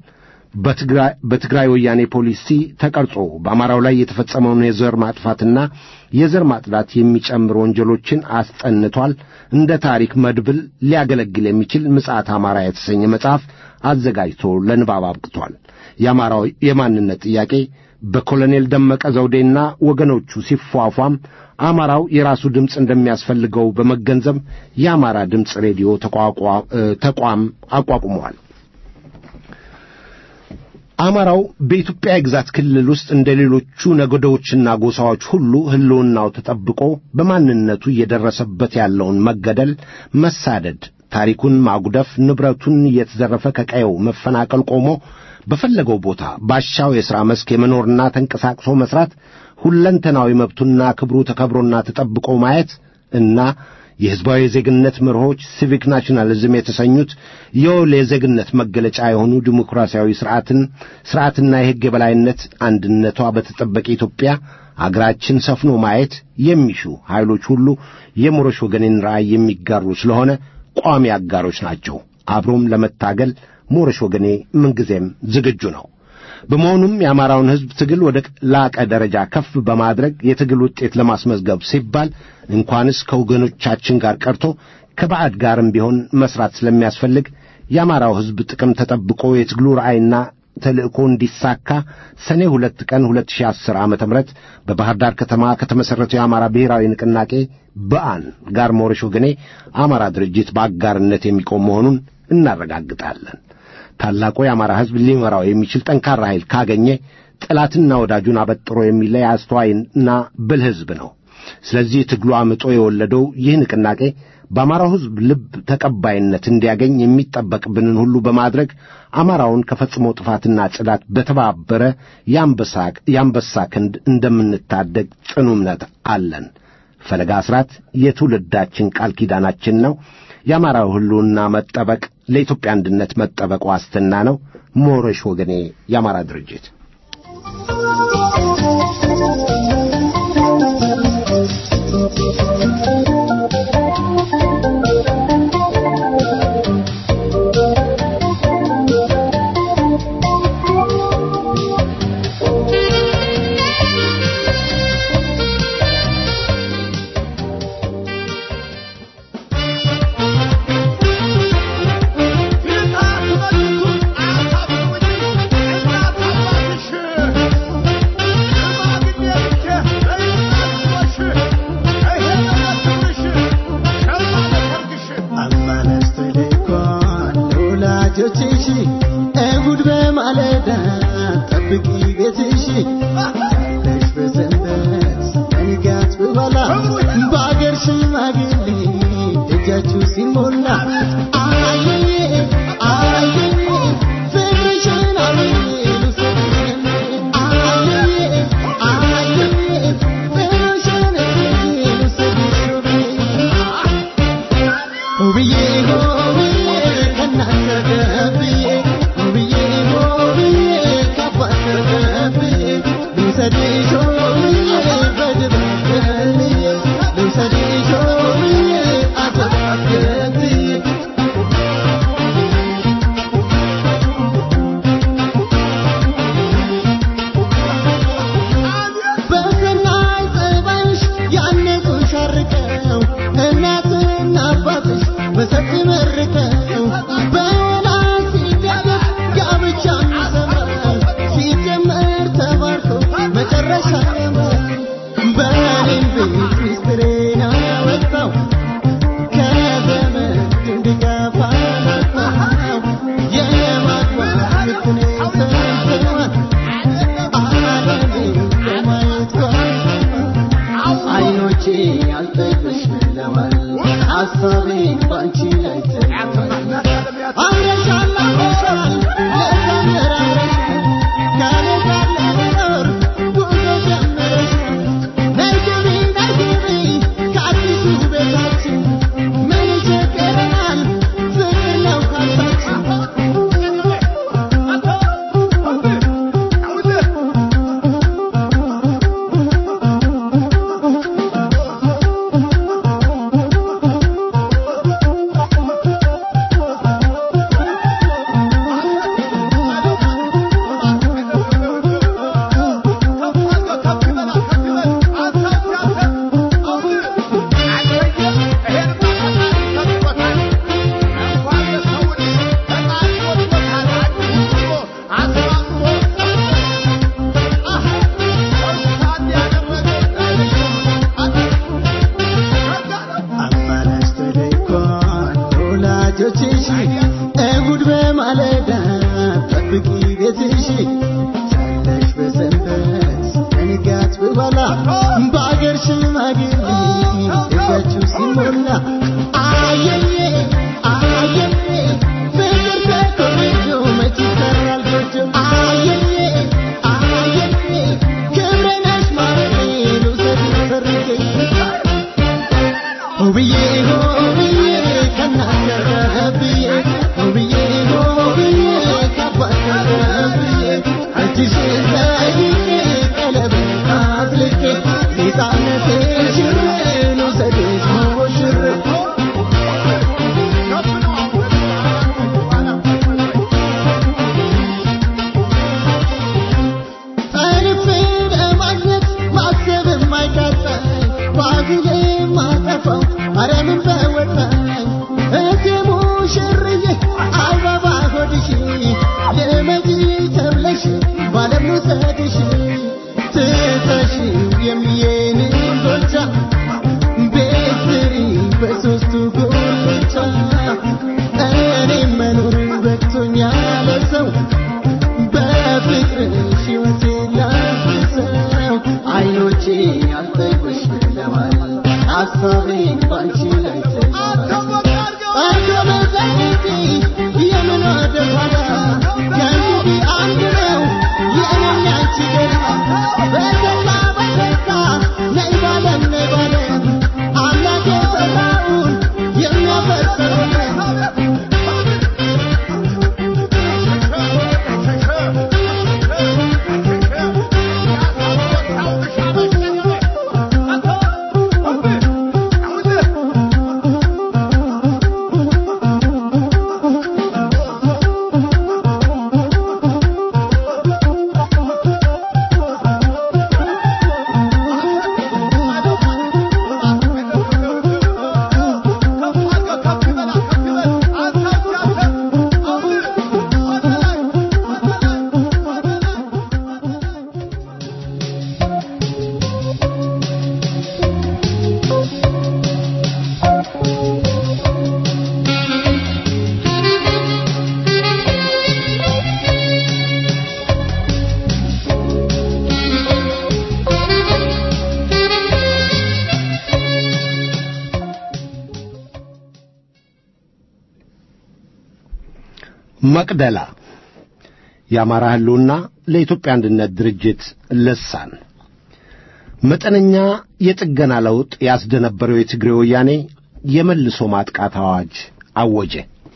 በትግራይ ወያኔ ፖሊሲ ተቀርጾ በአማራው ላይ የተፈጸመውን የዘር ማጥፋትና የዘር ማጽዳት የሚጨምር ወንጀሎችን አስጠንቷል። እንደ ታሪክ መድብል ሊያገለግል የሚችል ምጽአት አማራ የተሰኘ መጽሐፍ አዘጋጅቶ ለንባብ አብቅቷል። የአማራው የማንነት ጥያቄ በኮሎኔል ደመቀ ዘውዴና ወገኖቹ ሲፏፏም አማራው የራሱ ድምፅ እንደሚያስፈልገው በመገንዘብ የአማራ ድምፅ ሬዲዮ ተቋም አቋቁመዋል። አማራው በኢትዮጵያ የግዛት ክልል ውስጥ እንደ ሌሎቹ ነገዶችና ጎሳዎች ሁሉ ሕልውናው ተጠብቆ በማንነቱ እየደረሰበት ያለውን መገደል፣ መሳደድ፣ ታሪኩን ማጉደፍ፣ ንብረቱን እየተዘረፈ ከቀየው መፈናቀል ቆሞ በፈለገው ቦታ ባሻው የሥራ መስክ የመኖርና ተንቀሳቅሶ መሥራት ሁለንተናዊ መብቱና ክብሩ ተከብሮና ተጠብቆ ማየት እና የሕዝባዊ የዜግነት መርሆች ሲቪክ ናሽናሊዝም የተሰኙት የወል የዜግነት መገለጫ የሆኑ ዲሞክራሲያዊ ሥርዓትን ሥርዓትና የሕግ የበላይነት አንድነቷ በተጠበቀ ኢትዮጵያ አገራችን ሰፍኖ ማየት የሚሹ ኃይሎች ሁሉ የሞረሽ ወገኔን ራእይ የሚጋሩ ስለሆነ ቋሚ አጋሮች ናቸው። አብሮም ለመታገል ሞረሽ ወገኔ ምንጊዜም ዝግጁ ነው። በመሆኑም የአማራውን ሕዝብ ትግል ወደ ላቀ ደረጃ ከፍ በማድረግ የትግል ውጤት ለማስመዝገብ ሲባል እንኳንስ ከወገኖቻችን ጋር ቀርቶ ከባዕድ ጋርም ቢሆን መሥራት ስለሚያስፈልግ የአማራው ሕዝብ ጥቅም ተጠብቆ የትግሉ ራዕይና ተልእኮ እንዲሳካ ሰኔ ሁለት ቀን 2010 ዓ ም በባሕር ዳር ከተማ ከተመሠረተው የአማራ ብሔራዊ ንቅናቄ በአን ጋር ሞረሽ ወገኔ አማራ ድርጅት በአጋርነት የሚቆም መሆኑን እናረጋግጣለን። ታላቁ የአማራ ሕዝብ ሊመራው የሚችል ጠንካራ ኃይል ካገኘ ጠላትና ወዳጁን አበጥሮ የሚለይ አስተዋይና ብልህ ሕዝብ ነው። ስለዚህ ትግሉ አምጦ የወለደው ይህ ንቅናቄ በአማራው ሕዝብ ልብ ተቀባይነት እንዲያገኝ የሚጠበቅብንን ሁሉ በማድረግ አማራውን ከፈጽሞ ጥፋትና ጽዳት በተባበረ የአንበሳ ክንድ እንደምንታደግ ጽኑ እምነት አለን። ፈለጋ አስራት የትውልዳችን ቃል ኪዳናችን ነው። የአማራው ሕልውና መጠበቅ ለኢትዮጵያ አንድነት መጠበቅ ዋስትና ነው። ሞረሽ ወገኔ የአማራ ድርጅት በኋላ በአገር ሽማግሌ እጃችሁ ሲሞላ አየዬ አየዬ ፍቅር ተኮርጆ መች ይሰራል ጎጆ አየዬ አየዬ ክብረ ነሽ ማለቴ ልውሰድ ሰርጌ ውብዬ ውብዬ ከእናት ተረብዬ ውብዬ ውብዬ ከአባት ተረብዬ እጅሽን ጠይቄ ቀለበት አጥልቄ ሕፃንነትሽን ልውሰድሽ ሞሽሬ ጠልፌ ለማግኘት ማሰብ የማይቃጣኝ ባዝሌ ማጠፋው ኧረ ምን በወጣኝ እቴ ሙሽርዬ አበባ ሆድሽ ልመጪ ተብለሽ ባለም ልውሰድሽ ትተሽው የሚዬንን ጎቻ ቤት ስሪ በሦስቱ ጎቻ እኔም መኖር በቅቶኛል ሰው በፍቅርሽ ሕይወቴ ላፍሰው አይኖቼ አልጠግብሽ ብለዋል ሐሳቤን ባንቺ ላይ ተይዘዋል አጎበዛይቲ የምን ወደ ኋላ ከእንግዲህ አንድ ነው የእኔና አንቺ ገላ በደስታ በደስታ ነይ ባለም ነይ ባለም አምላክ የሠራውን የሚያፈርሰው መቅደላ የአማራ ህልውና ለኢትዮጵያ አንድነት ድርጅት ልሳን መጠነኛ የጥገና ለውጥ ያስደነበረው የትግሬ ወያኔ የመልሶ ማጥቃት አዋጅ አወጀ።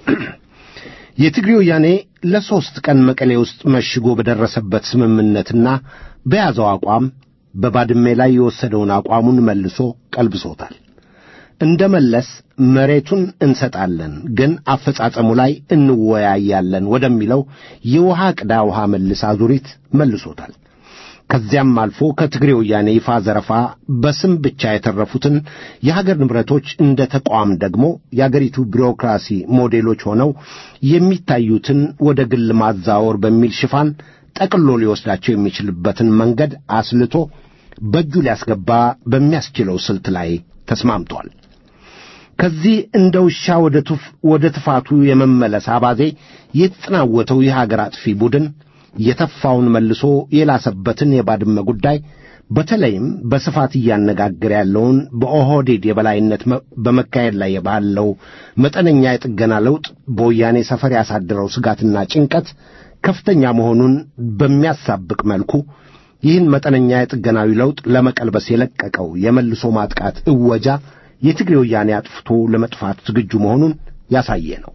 የትግሬ ወያኔ ለሦስት ቀን መቀሌ ውስጥ መሽጎ በደረሰበት ስምምነትና በያዘው አቋም በባድሜ ላይ የወሰደውን አቋሙን መልሶ ቀልብሶታል። እንደ መለስ መሬቱን እንሰጣለን ግን አፈጻጸሙ ላይ እንወያያለን ወደሚለው የውሃ ቅዳ ውሃ መልስ አዙሪት መልሶታል። ከዚያም አልፎ ከትግሬ ወያኔ ይፋ ዘረፋ በስም ብቻ የተረፉትን የሀገር ንብረቶች እንደ ተቋም ደግሞ የአገሪቱ ቢሮክራሲ ሞዴሎች ሆነው የሚታዩትን ወደ ግል ማዛወር በሚል ሽፋን ጠቅሎ ሊወስዳቸው የሚችልበትን መንገድ አስልቶ በእጁ ሊያስገባ በሚያስችለው ስልት ላይ ተስማምቷል። ከዚህ እንደ ውሻ ወደ ቱፍ ወደ ትፋቱ የመመለስ አባዜ የተጠናወተው የሀገር አጥፊ ቡድን የተፋውን መልሶ የላሰበትን የባድመ ጉዳይ በተለይም በስፋት እያነጋገረ ያለውን በኦህዴድ የበላይነት በመካሄድ ላይ ባለው መጠነኛ የጥገና ለውጥ በወያኔ ሰፈር ያሳደረው ስጋትና ጭንቀት ከፍተኛ መሆኑን በሚያሳብቅ መልኩ ይህን መጠነኛ የጥገናዊ ለውጥ ለመቀልበስ የለቀቀው የመልሶ ማጥቃት እወጃ የትግሬ ወያኔ አጥፍቶ ለመጥፋት ዝግጁ መሆኑን ያሳየ ነው።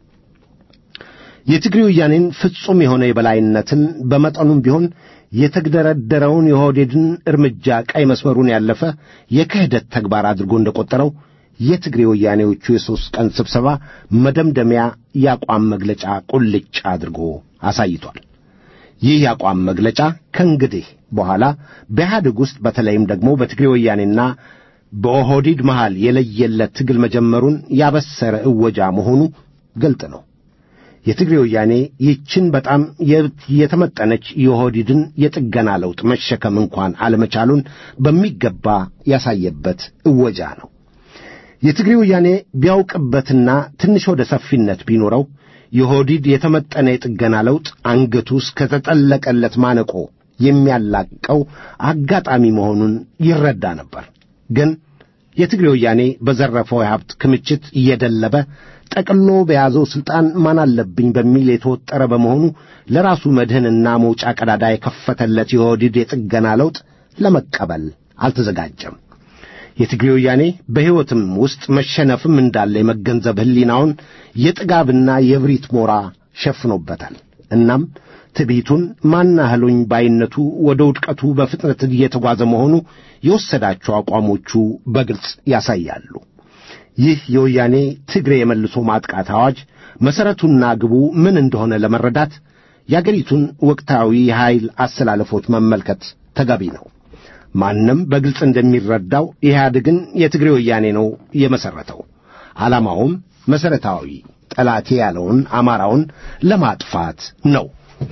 የትግሬ ወያኔን ፍጹም የሆነ የበላይነትን በመጠኑም ቢሆን የተግደረደረውን የኦህዴድን እርምጃ ቀይ መስመሩን ያለፈ የክህደት ተግባር አድርጎ እንደቆጠረው የትግሬ ወያኔዎቹ የሦስት ቀን ስብሰባ መደምደሚያ የአቋም መግለጫ ቁልጭ አድርጎ አሳይቷል። ይህ የአቋም መግለጫ ከእንግዲህ በኋላ በኢህአዴግ ውስጥ በተለይም ደግሞ በትግሬ ወያኔና በኦህዴድ መሃል የለየለት ትግል መጀመሩን ያበሰረ እወጃ መሆኑ ግልጥ ነው። የትግሬ ወያኔ ይህችን በጣም የተመጠነች የኦህዴድን የጥገና ለውጥ መሸከም እንኳን አለመቻሉን በሚገባ ያሳየበት እወጃ ነው። የትግሬ ወያኔ ቢያውቅበትና ትንሽ ወደ ሰፊነት ቢኖረው የኦህዴድ የተመጠነ የጥገና ለውጥ አንገቱ እስከተጠለቀለት ማነቆ የሚያላቀው አጋጣሚ መሆኑን ይረዳ ነበር። ግን የትግሬ ወያኔ በዘረፈው የሀብት ክምችት እየደለበ ጠቅሎ በያዘው ሥልጣን ማን አለብኝ በሚል የተወጠረ በመሆኑ ለራሱ መድህንና መውጫ ቀዳዳ የከፈተለት የኦህዴድ የጥገና ለውጥ ለመቀበል አልተዘጋጀም። የትግሬ ወያኔ በሕይወትም ውስጥ መሸነፍም እንዳለ የመገንዘብ ሕሊናውን የጥጋብና የብሪት ሞራ ሸፍኖበታል። እናም ትዕቢቱን ማናህሎኝ ባይነቱ ወደ ውድቀቱ በፍጥነት እየተጓዘ መሆኑ የወሰዳቸው አቋሞቹ በግልጽ ያሳያሉ። ይህ የወያኔ ትግሬ የመልሶ ማጥቃት አዋጅ መሠረቱና ግቡ ምን እንደሆነ ለመረዳት የአገሪቱን ወቅታዊ የኃይል አሰላለፎች መመልከት ተገቢ ነው። ማንም በግልጽ እንደሚረዳው ኢህአዴግን የትግሬ ወያኔ ነው የመሠረተው። ዓላማውም መሠረታዊ ጠላቴ ያለውን አማራውን ለማጥፋት ነው።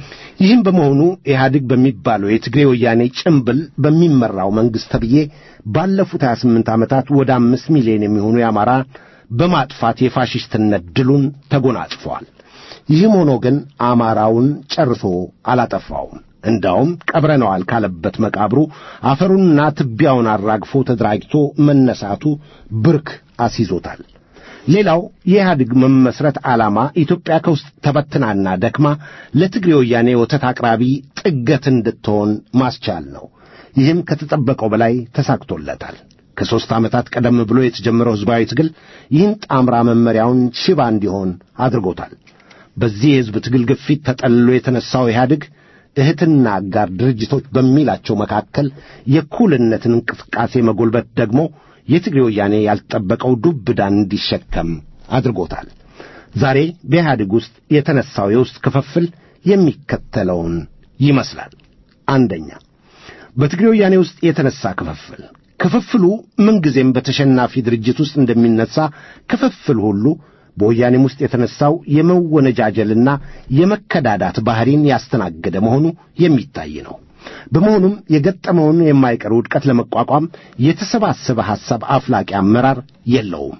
ይህም በመሆኑ ኢህአዴግ በሚባለው የትግሬ ወያኔ ጭምብል በሚመራው መንግሥት ተብዬ ባለፉት 28 ዓመታት ወደ አምስት ሚሊዮን የሚሆኑ የአማራ በማጥፋት የፋሽስትነት ድሉን ተጎናጽፏል። ይህም ሆኖ ግን አማራውን ጨርሶ አላጠፋውም። እንዳውም ቀብረነዋል ካለበት መቃብሩ አፈሩንና ትቢያውን አራግፎ ተደራጅቶ መነሳቱ ብርክ አስይዞታል። ሌላው የኢህአዴግ መመስረት ዓላማ ኢትዮጵያ ከውስጥ ተበትናና ደክማ ለትግሬ ወያኔ ወተት አቅራቢ ጥገት እንድትሆን ማስቻል ነው። ይህም ከተጠበቀው በላይ ተሳክቶለታል። ከሦስት ዓመታት ቀደም ብሎ የተጀመረው ሕዝባዊ ትግል ይህን ጣምራ መመሪያውን ሽባ እንዲሆን አድርጎታል። በዚህ የሕዝብ ትግል ግፊት ተጠልሎ የተነሳው ኢህአዴግ እህትና አጋር ድርጅቶች በሚላቸው መካከል የእኩልነትን እንቅስቃሴ መጎልበት ደግሞ የትግሬ ወያኔ ያልጠበቀው ዱብ ዕዳን እንዲሸከም አድርጎታል። ዛሬ በኢህአዴግ ውስጥ የተነሳው የውስጥ ክፍፍል የሚከተለውን ይመስላል። አንደኛ፣ በትግሬ ወያኔ ውስጥ የተነሳ ክፍፍል። ክፍፍሉ ምንጊዜም በተሸናፊ ድርጅት ውስጥ እንደሚነሳ ክፍፍል ሁሉ በወያኔም ውስጥ የተነሳው የመወነጃጀልና የመከዳዳት ባህሪን ያስተናገደ መሆኑ የሚታይ ነው። በመሆኑም የገጠመውን የማይቀር ውድቀት ለመቋቋም የተሰባሰበ ሐሳብ አፍላቂ አመራር የለውም።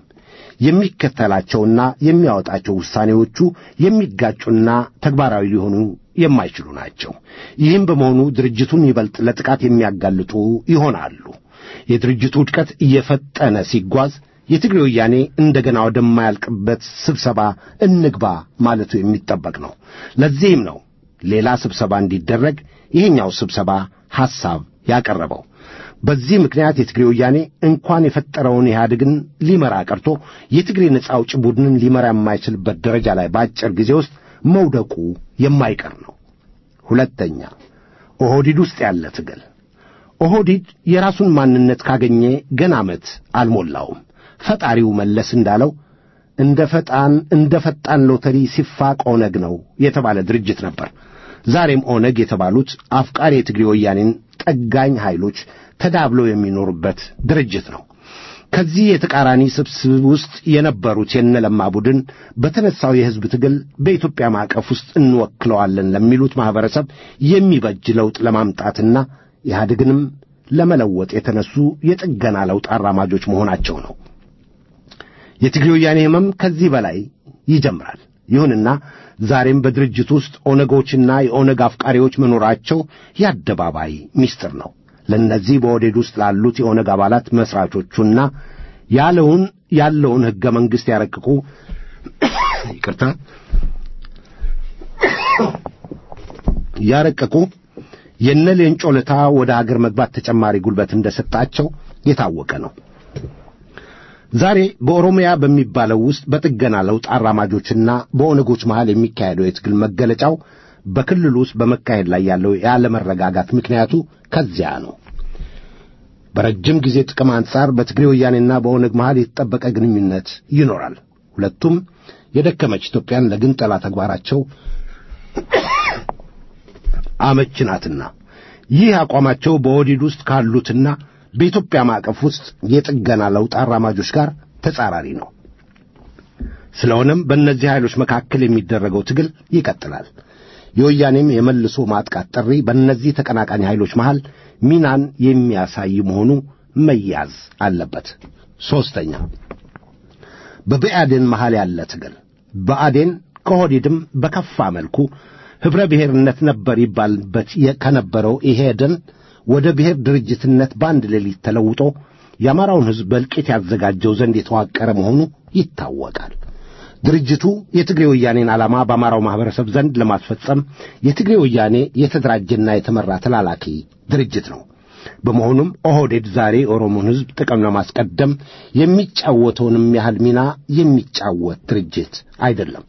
የሚከተላቸውና የሚያወጣቸው ውሳኔዎቹ የሚጋጩና ተግባራዊ ሊሆኑ የማይችሉ ናቸው። ይህም በመሆኑ ድርጅቱን ይበልጥ ለጥቃት የሚያጋልጡ ይሆናሉ። የድርጅቱ ውድቀት እየፈጠነ ሲጓዝ የትግሬ ወያኔ እንደገና ወደማያልቅበት ስብሰባ እንግባ ማለቱ የሚጠበቅ ነው። ለዚህም ነው ሌላ ስብሰባ እንዲደረግ ይሄኛው ስብሰባ ሐሳብ ያቀረበው። በዚህ ምክንያት የትግሬ ወያኔ እንኳን የፈጠረውን ኢህአዴግን ሊመራ ቀርቶ የትግሬ ነጻ አውጪ ቡድንን ሊመራ የማይችልበት ደረጃ ላይ በአጭር ጊዜ ውስጥ መውደቁ የማይቀር ነው። ሁለተኛ ኦህዲድ ውስጥ ያለ ትግል። ኦህዲድ የራሱን ማንነት ካገኘ ገና ዓመት አልሞላውም። ፈጣሪው መለስ እንዳለው እንደ ፈጣን እንደ ፈጣን ሎተሪ ሲፋቅ ኦነግ ነው የተባለ ድርጅት ነበር። ዛሬም ኦነግ የተባሉት አፍቃሪ የትግሬ ወያኔን ጠጋኝ ኃይሎች ተዳብለው የሚኖሩበት ድርጅት ነው። ከዚህ የተቃራኒ ስብስብ ውስጥ የነበሩት የነለማ ቡድን በተነሳው የሕዝብ ትግል በኢትዮጵያ ማዕቀፍ ውስጥ እንወክለዋለን ለሚሉት ማኅበረሰብ የሚበጅ ለውጥ ለማምጣትና ኢህአዴግንም ለመለወጥ የተነሱ የጥገና ለውጥ አራማጆች መሆናቸው ነው። የትግሬ ወያኔ ሕመም ከዚህ በላይ ይጀምራል። ይሁንና ዛሬም በድርጅት ውስጥ ኦነጎችና የኦነግ አፍቃሪዎች መኖራቸው የአደባባይ ምስጢር ነው። ለእነዚህ በኦህዴድ ውስጥ ላሉት የኦነግ አባላት መሥራቾቹና ያለውን ያለውን ሕገ መንግሥት ያረቅቁ ይቅርታ ያረቀቁ የነ ሌንጮ ለታ ወደ አገር መግባት ተጨማሪ ጉልበት እንደሰጣቸው የታወቀ ነው። ዛሬ በኦሮሚያ በሚባለው ውስጥ በጥገና ለውጥ አራማጆችና በኦነጎች መሃል የሚካሄደው የትግል መገለጫው በክልሉ ውስጥ በመካሄድ ላይ ያለው ያለመረጋጋት ምክንያቱ ከዚያ ነው። በረጅም ጊዜ ጥቅም አንጻር በትግሬ ወያኔና በኦነግ መሃል የተጠበቀ ግንኙነት ይኖራል። ሁለቱም የደከመች ኢትዮጵያን ለግንጠላ ተግባራቸው አመች ናትና ይህ አቋማቸው በኦህዴድ ውስጥ ካሉትና በኢትዮጵያ ማዕቀፍ ውስጥ የጥገና ለውጥ አራማጆች ጋር ተጻራሪ ነው። ስለሆነም በእነዚህ ኃይሎች መካከል የሚደረገው ትግል ይቀጥላል። የወያኔም የመልሶ ማጥቃት ጥሪ በእነዚህ ተቀናቃኝ ኃይሎች መሃል ሚናን የሚያሳይ መሆኑ መያዝ አለበት። ሦስተኛ በብአዴን መሃል ያለ ትግል። ብአዴን ከኦህዴድም በከፋ መልኩ ኅብረ ብሔርነት ነበር ይባልበት የ- ከነበረው ኢሄደን ወደ ብሔር ድርጅትነት በአንድ ሌሊት ተለውጦ የአማራውን ሕዝብ በእልቂት ያዘጋጀው ዘንድ የተዋቀረ መሆኑ ይታወቃል። ድርጅቱ የትግሬ ወያኔን ዓላማ በአማራው ማኅበረሰብ ዘንድ ለማስፈጸም የትግሬ ወያኔ የተደራጀና የተመራ ተላላኪ ድርጅት ነው። በመሆኑም ኦህዴድ ዛሬ የኦሮሞን ሕዝብ ጥቅም ለማስቀደም የሚጫወተውንም ያህል ሚና የሚጫወት ድርጅት አይደለም።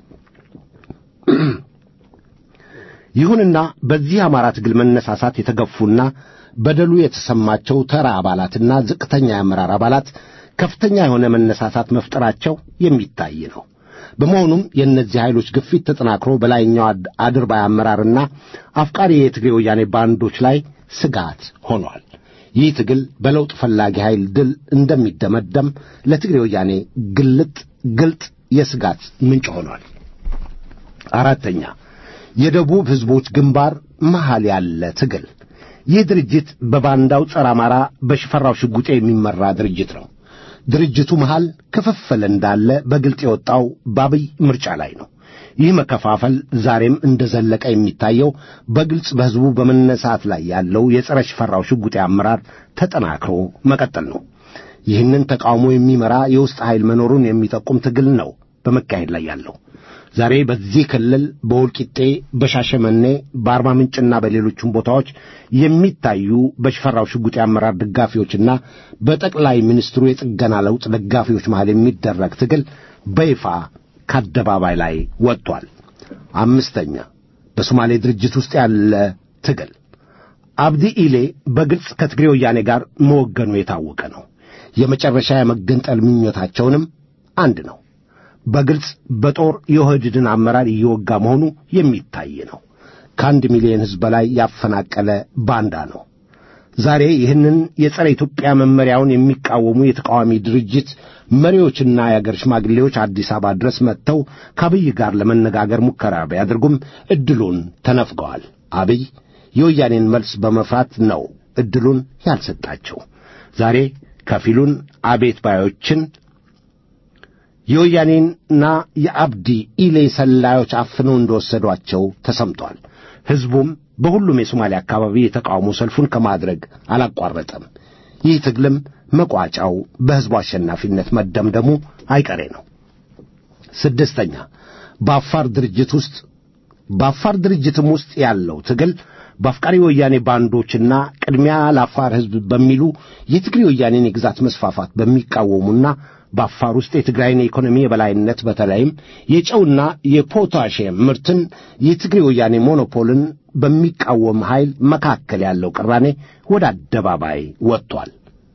ይሁንና በዚህ አማራ ትግል መነሳሳት የተገፉና በደሉ የተሰማቸው ተራ አባላትና ዝቅተኛ የአመራር አባላት ከፍተኛ የሆነ መነሳሳት መፍጠራቸው የሚታይ ነው። በመሆኑም የእነዚህ ኃይሎች ግፊት ተጠናክሮ በላይኛው አድ- አድርባይ አመራርና አፍቃሪ የትግሬ ወያኔ ባንዶች ላይ ስጋት ሆኗል። ይህ ትግል በለውጥ ፈላጊ ኃይል ድል እንደሚደመደም ለትግሬ ወያኔ ግልጥ ግልጥ የስጋት ምንጭ ሆኗል። አራተኛ የደቡብ ሕዝቦች ግንባር መሃል ያለ ትግል። ይህ ድርጅት በባንዳው ጸረ አማራ በሽፈራው ሽጉጤ የሚመራ ድርጅት ነው። ድርጅቱ መሃል ክፍፍል እንዳለ በግልጥ የወጣው በአብይ ምርጫ ላይ ነው። ይህ መከፋፈል ዛሬም እንደ ዘለቀ የሚታየው በግልጽ በሕዝቡ በመነሳት ላይ ያለው የጸረ ሽፈራው ሽጉጤ አመራር ተጠናክሮ መቀጠል ነው። ይህንን ተቃውሞ የሚመራ የውስጥ ኃይል መኖሩን የሚጠቁም ትግል ነው በመካሄድ ላይ ያለው። ዛሬ በዚህ ክልል በወልቂጤ፣ በሻሸመኔ፣ በአርባ ምንጭና በሌሎችም ቦታዎች የሚታዩ በሽፈራው ሽጉጤ አመራር ደጋፊዎችና በጠቅላይ ሚኒስትሩ የጥገና ለውጥ ደጋፊዎች መሃል የሚደረግ ትግል በይፋ ከአደባባይ ላይ ወጥቷል። አምስተኛ በሶማሌ ድርጅት ውስጥ ያለ ትግል አብዲ ኢሌ በግልጽ ከትግሬ ወያኔ ጋር መወገኑ የታወቀ ነው። የመጨረሻ የመገንጠል ምኞታቸውንም አንድ ነው። በግልጽ በጦር የኦህዴድን አመራር እየወጋ መሆኑ የሚታይ ነው። ከአንድ ሚሊዮን ሕዝብ በላይ ያፈናቀለ ባንዳ ነው። ዛሬ ይህንን የጸረ ኢትዮጵያ መመሪያውን የሚቃወሙ የተቃዋሚ ድርጅት መሪዎችና የአገር ሽማግሌዎች አዲስ አበባ ድረስ መጥተው ከአብይ ጋር ለመነጋገር ሙከራ ቢያደርጉም ዕድሉን ተነፍገዋል። አብይ የወያኔን መልስ በመፍራት ነው ዕድሉን ያልሰጣቸው። ዛሬ ከፊሉን አቤት ባዮችን የወያኔና የአብዲ ኢሌ ሰላዮች አፍነው እንደወሰዷቸው ተሰምቷል። ሕዝቡም በሁሉም የሶማሌ አካባቢ የተቃውሞ ሰልፉን ከማድረግ አላቋረጠም። ይህ ትግልም መቋጫው በሕዝቡ አሸናፊነት መደምደሙ አይቀሬ ነው። ስድስተኛ በአፋር ድርጅት ውስጥ በአፋር ድርጅትም ውስጥ ያለው ትግል በአፍቃሪ ወያኔ ባንዶችና ቅድሚያ ለአፋር ሕዝብ በሚሉ የትግሬ ወያኔን የግዛት መስፋፋት በሚቃወሙና በአፋር ውስጥ የትግራይን የኢኮኖሚ የበላይነት በተለይም የጨውና የፖታሽየም ምርትን የትግሬ ወያኔ ሞኖፖልን በሚቃወም ኃይል መካከል ያለው ቅራኔ ወደ አደባባይ ወጥቷል።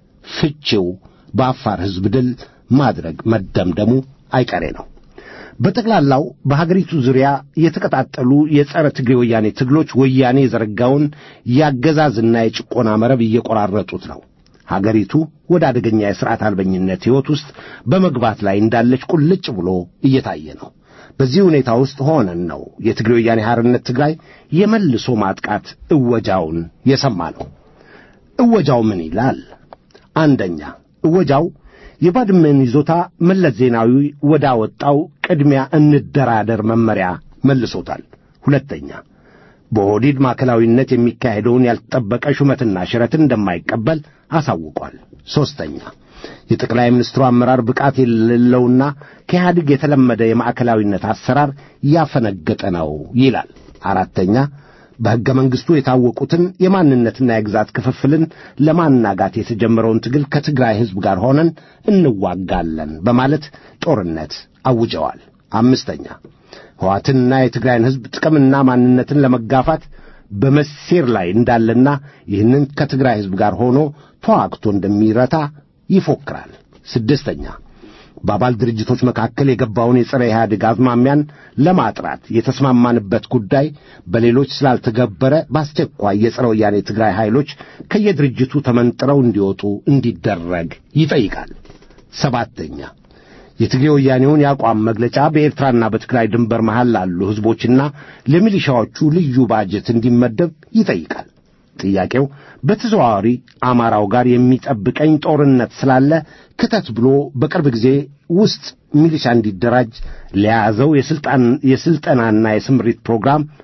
ፍቺው በአፋር ሕዝብ ድል ማድረግ መደምደሙ አይቀሬ ነው። በጠቅላላው በሀገሪቱ ዙሪያ የተቀጣጠሉ የጸረ ትግሬ ወያኔ ትግሎች ወያኔ የዘረጋውን የአገዛዝና የጭቆና መረብ እየቆራረጡት ነው። ሀገሪቱ ወደ አደገኛ የሥርዓት አልበኝነት ሕይወት ውስጥ በመግባት ላይ እንዳለች ቁልጭ ብሎ እየታየ ነው። በዚህ ሁኔታ ውስጥ ሆነን ነው የትግሬ ወያኔ ሐርነት ትግራይ የመልሶ ማጥቃት እወጃውን የሰማ ነው። እወጃው ምን ይላል? አንደኛ እወጃው የባድመን ይዞታ መለስ ዜናዊ ወዳወጣው ቅድሚያ እንደራደር መመሪያ መልሶታል። ሁለተኛ በኦህዴድ ማዕከላዊነት የሚካሄደውን ያልተጠበቀ ሹመትና ሽረትን እንደማይቀበል አሳውቋል። ሦስተኛ የጠቅላይ ሚኒስትሩ አመራር ብቃት የሌለውና ከኢህአዴግ የተለመደ የማዕከላዊነት አሰራር ያፈነገጠ ነው ይላል። አራተኛ በሕገ መንግሥቱ የታወቁትን የማንነትና የግዛት ክፍፍልን ለማናጋት የተጀመረውን ትግል ከትግራይ ሕዝብ ጋር ሆነን እንዋጋለን በማለት ጦርነት አውጀዋል። አምስተኛ ሕዋትንና የትግራይን ሕዝብ ጥቅምና ማንነትን ለመጋፋት በመሴር ላይ እንዳለና ይህንን ከትግራይ ሕዝብ ጋር ሆኖ ተዋግቶ እንደሚረታ ይፎክራል። ስድስተኛ በአባል ድርጅቶች መካከል የገባውን የጸረ ኢህአዴግ አዝማሚያን ለማጥራት የተስማማንበት ጉዳይ በሌሎች ስላልተገበረ በአስቸኳይ የጸረ ወያኔ ትግራይ ኃይሎች ከየድርጅቱ ተመንጥረው እንዲወጡ እንዲደረግ ይጠይቃል። ሰባተኛ የትግሬ ወያኔውን የአቋም መግለጫ በኤርትራና በትግራይ ድንበር መሃል ላሉ ሕዝቦችና ለሚሊሻዎቹ ልዩ ባጀት እንዲመደብ ይጠይቃል። ጥያቄው በተዘዋዋሪ አማራው ጋር የሚጠብቀኝ ጦርነት ስላለ ክተት ብሎ በቅርብ ጊዜ ውስጥ ሚሊሻ እንዲደራጅ ለያዘው የስልጣን የስልጠናና የስምሪት ፕሮግራም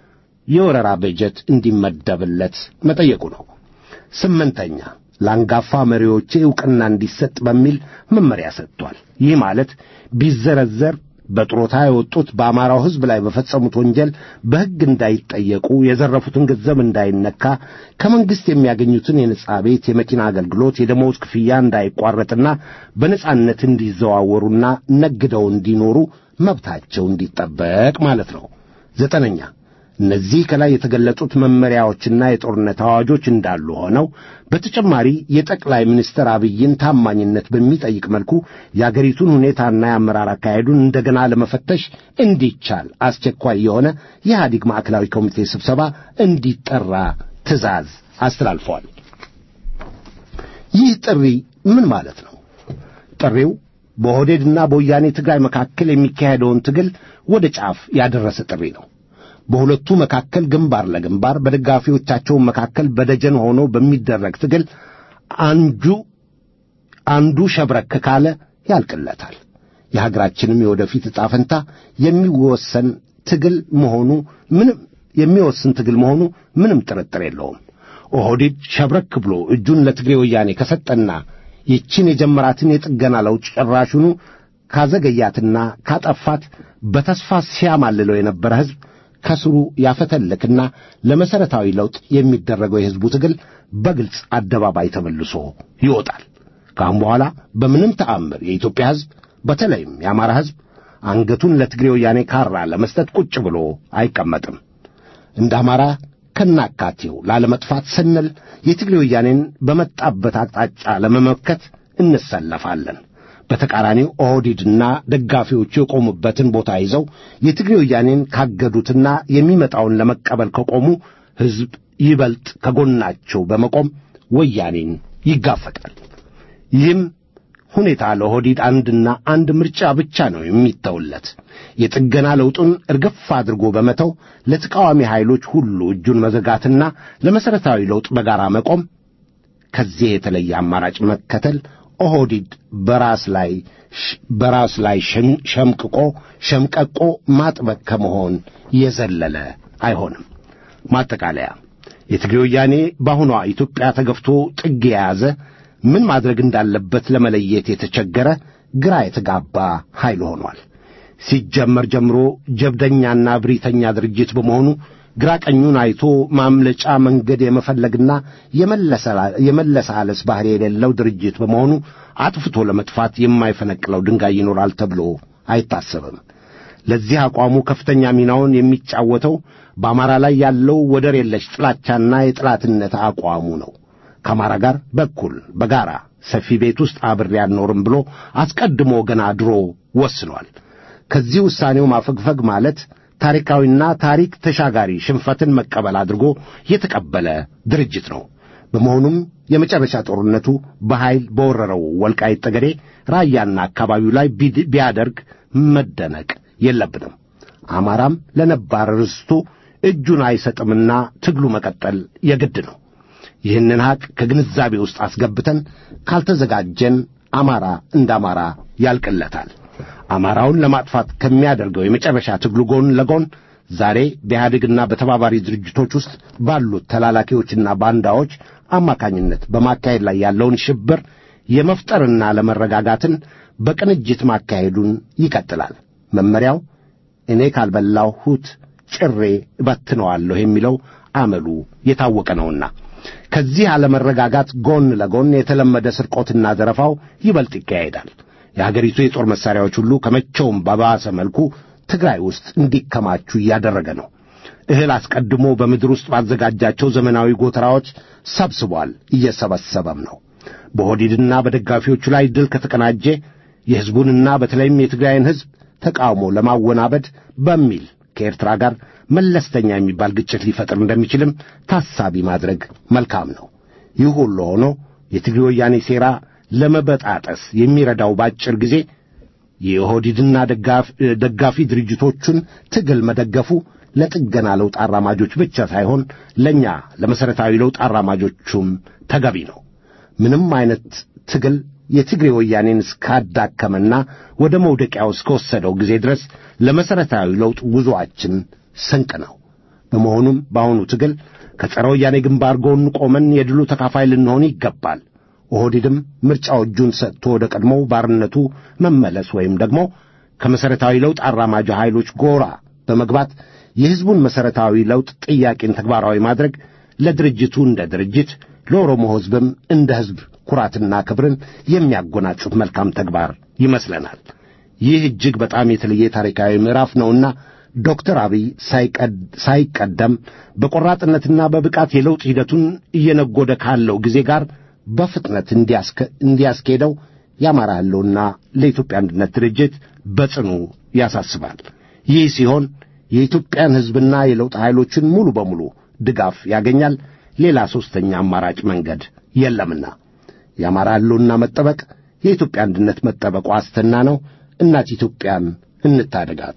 የወረራ በጀት እንዲመደብለት መጠየቁ ነው። ስምንተኛ ለአንጋፋ መሪዎቼ ዕውቅና እንዲሰጥ በሚል መመሪያ ሰጥቷል። ይህ ማለት ቢዘረዘር በጥሮታ የወጡት በአማራው ሕዝብ ላይ በፈጸሙት ወንጀል በሕግ እንዳይጠየቁ፣ የዘረፉትን ገንዘብ እንዳይነካ፣ ከመንግሥት የሚያገኙትን የነጻ ቤት፣ የመኪና አገልግሎት፣ የደመወዝ ክፍያ እንዳይቋረጥና በነጻነት እንዲዘዋወሩና ነግደው እንዲኖሩ መብታቸው እንዲጠበቅ ማለት ነው። ዘጠነኛ እነዚህ ከላይ የተገለጹት መመሪያዎችና የጦርነት አዋጆች እንዳሉ ሆነው በተጨማሪ የጠቅላይ ሚኒስትር አብይን ታማኝነት በሚጠይቅ መልኩ የአገሪቱን ሁኔታና የአመራር አካሄዱን እንደገና ለመፈተሽ እንዲቻል አስቸኳይ የሆነ የኢህአዴግ ማዕከላዊ ኮሚቴ ስብሰባ እንዲጠራ ትዕዛዝ አስተላልፈዋል። ይህ ጥሪ ምን ማለት ነው? ጥሪው በኦህዴድና በወያኔ ትግራይ መካከል የሚካሄደውን ትግል ወደ ጫፍ ያደረሰ ጥሪ ነው። በሁለቱ መካከል ግንባር ለግንባር በደጋፊዎቻቸው መካከል በደጀን ሆኖ በሚደረግ ትግል አንዱ አንዱ ሸብረክ ካለ ያልቅለታል። የሀገራችንም የወደፊት ዕጣ ፈንታ የሚወሰን ትግል መሆኑ ምንም የሚወስን ትግል መሆኑ ምንም ጥርጥር የለውም። ኦህዴድ ሸብረክ ብሎ እጁን ለትግሬ ወያኔ ከሰጠና ይችን የጀመራትን የጥገና ለውጥ ጭራሹኑ ካዘገያትና ካጠፋት በተስፋ ሲያማልለው የነበረ ሕዝብ ከስሩ ያፈተልክና ለመሠረታዊ ለውጥ የሚደረገው የሕዝቡ ትግል በግልጽ አደባባይ ተመልሶ ይወጣል። ከአሁን በኋላ በምንም ተአምር የኢትዮጵያ ሕዝብ በተለይም የአማራ ሕዝብ አንገቱን ለትግሬ ወያኔ ካራ ለመስጠት ቁጭ ብሎ አይቀመጥም። እንደ አማራ ከናካቴው ላለመጥፋት ስንል የትግሬ ወያኔን በመጣበት አቅጣጫ ለመመከት እንሰለፋለን። በተቃራኒው ኦህዴድና ደጋፊዎቹ የቆሙበትን ቦታ ይዘው የትግሬ ወያኔን ካገዱትና የሚመጣውን ለመቀበል ከቆሙ ሕዝብ ይበልጥ ከጎናቸው በመቆም ወያኔን ይጋፈጣል። ይህም ሁኔታ ለኦህዴድ አንድና አንድ ምርጫ ብቻ ነው የሚተውለት። የጥገና ለውጡን እርግፍ አድርጎ በመተው ለተቃዋሚ ኃይሎች ሁሉ እጁን መዘጋትና ለመሠረታዊ ለውጥ በጋራ መቆም። ከዚህ የተለየ አማራጭ መከተል ኦህዴድ በራስ ላይ በራስ ላይ ሸምቅቆ ሸምቀቆ ማጥበቅ ከመሆን የዘለለ አይሆንም። ማጠቃለያ የትግሬ ወያኔ በአሁኗ ኢትዮጵያ ተገፍቶ ጥግ የያዘ ምን ማድረግ እንዳለበት ለመለየት የተቸገረ ግራ የተጋባ ኃይል ሆኗል። ሲጀመር ጀምሮ ጀብደኛና ብሪተኛ ድርጅት በመሆኑ ግራ ቀኙን አይቶ ማምለጫ መንገድ የመፈለግና የመለሳለስ ባህሪ የሌለው ድርጅት በመሆኑ አጥፍቶ ለመጥፋት የማይፈነቅለው ድንጋይ ይኖራል ተብሎ አይታሰብም። ለዚህ አቋሙ ከፍተኛ ሚናውን የሚጫወተው በአማራ ላይ ያለው ወደር የለሽ ጥላቻና የጠላትነት አቋሙ ነው። ከአማራ ጋር በኩል በጋራ ሰፊ ቤት ውስጥ አብሬ አልኖርም ብሎ አስቀድሞ ገና ድሮ ወስኗል። ከዚህ ውሳኔው ማፈግፈግ ማለት ታሪካዊና ታሪክ ተሻጋሪ ሽንፈትን መቀበል አድርጎ የተቀበለ ድርጅት ነው። በመሆኑም የመጨረሻ ጦርነቱ በኃይል በወረረው ወልቃይት ጠገዴ፣ ራያና አካባቢው ላይ ቢያደርግ መደነቅ የለብንም። አማራም ለነባር ርስቱ እጁን አይሰጥምና ትግሉ መቀጠል የግድ ነው። ይህንን ሐቅ ከግንዛቤ ውስጥ አስገብተን ካልተዘጋጀን አማራ እንደ አማራ ያልቅለታል። አማራውን ለማጥፋት ከሚያደርገው የመጨረሻ ትግሉ ጎን ለጎን ዛሬ በኢህአዴግና በተባባሪ ድርጅቶች ውስጥ ባሉት ተላላኪዎችና ባንዳዎች አማካኝነት በማካሄድ ላይ ያለውን ሽብር የመፍጠርና ለመረጋጋትን በቅንጅት ማካሄዱን ይቀጥላል። መመሪያው እኔ ካልበላሁት ጭሬ እበትነዋለሁ የሚለው አመሉ የታወቀ ነውና ከዚህ አለመረጋጋት ጎን ለጎን የተለመደ ስርቆትና ዘረፋው ይበልጥ ይካሄዳል። የአገሪቱ የጦር መሣሪያዎች ሁሉ ከመቼውም በባሰ መልኩ ትግራይ ውስጥ እንዲከማቹ እያደረገ ነው። እህል አስቀድሞ በምድር ውስጥ ባዘጋጃቸው ዘመናዊ ጎተራዎች ሰብስቧል፣ እየሰበሰበም ነው። በኦህዴድና በደጋፊዎቹ ላይ ድል ከተቀናጀ የሕዝቡንና በተለይም የትግራይን ሕዝብ ተቃውሞ ለማወናበድ በሚል ከኤርትራ ጋር መለስተኛ የሚባል ግጭት ሊፈጥር እንደሚችልም ታሳቢ ማድረግ መልካም ነው። ይህ ሁሉ ሆኖ የትግሬ ወያኔ ሴራ ለመበጣጠስ የሚረዳው በአጭር ጊዜ የኦህዴድና ደጋፊ ድርጅቶቹን ትግል መደገፉ ለጥገና ለውጥ አራማጆች ብቻ ሳይሆን ለእኛ ለመሠረታዊ ለውጥ አራማጆቹም ተገቢ ነው። ምንም አይነት ትግል የትግሬ ወያኔን እስካዳከመና ወደ መውደቂያው እስከወሰደው ጊዜ ድረስ ለመሠረታዊ ለውጥ ጉዞአችን ስንቅ ነው። በመሆኑም በአሁኑ ትግል ከጸረ ወያኔ ግንባር ጎን ቆመን የድሉ ተካፋይ ልንሆን ይገባል። ኦህዴድም ምርጫው እጁን ሰጥቶ ወደ ቀድሞው ባርነቱ መመለስ ወይም ደግሞ ከመሠረታዊ ለውጥ አራማጅ ኃይሎች ጎራ በመግባት የሕዝቡን መሠረታዊ ለውጥ ጥያቄን ተግባራዊ ማድረግ ለድርጅቱ እንደ ድርጅት ለኦሮሞ ሕዝብም እንደ ሕዝብ ኩራትና ክብርን የሚያጎናጽፍ መልካም ተግባር ይመስለናል። ይህ እጅግ በጣም የተለየ ታሪካዊ ምዕራፍ ነውና ዶክተር አብይ ሳይቀደም በቆራጥነትና በብቃት የለውጥ ሂደቱን እየነጎደ ካለው ጊዜ ጋር በፍጥነት እንዲያስኬደው የአማራ ሕልውና ለኢትዮጵያ አንድነት ድርጅት በጽኑ ያሳስባል። ይህ ሲሆን የኢትዮጵያን ሕዝብና የለውጥ ኃይሎችን ሙሉ በሙሉ ድጋፍ ያገኛል። ሌላ ሦስተኛ አማራጭ መንገድ የለምና የአማራ ሕልውና መጠበቅ የኢትዮጵያ አንድነት መጠበቅ ዋስትና ነው። እናት ኢትዮጵያን እንታደጋት።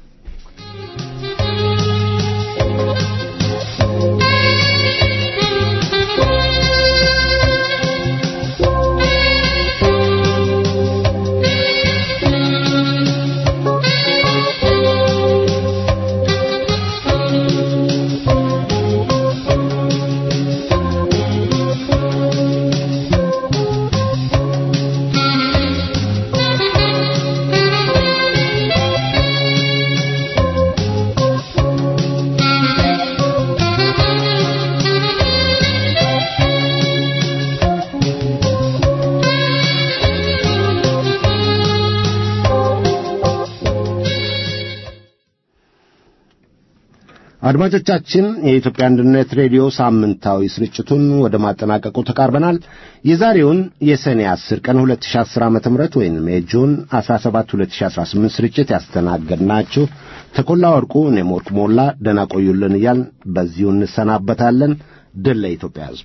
አድማጮቻችን የኢትዮጵያ አንድነት ሬዲዮ ሳምንታዊ ስርጭቱን ወደ ማጠናቀቁ ተቃርበናል። የዛሬውን የሰኔ 10 ቀን 2010 ዓ.ም ወይም የጁን 17 2018 ስርጭት ያስተናገድናችሁ ተኮላ ወርቁ፣ እኔም ወርቅ ሞላ ደህና ቆዩልን እያልን በዚሁ እንሰናበታለን። ድል ለኢትዮጵያ ሕዝብ።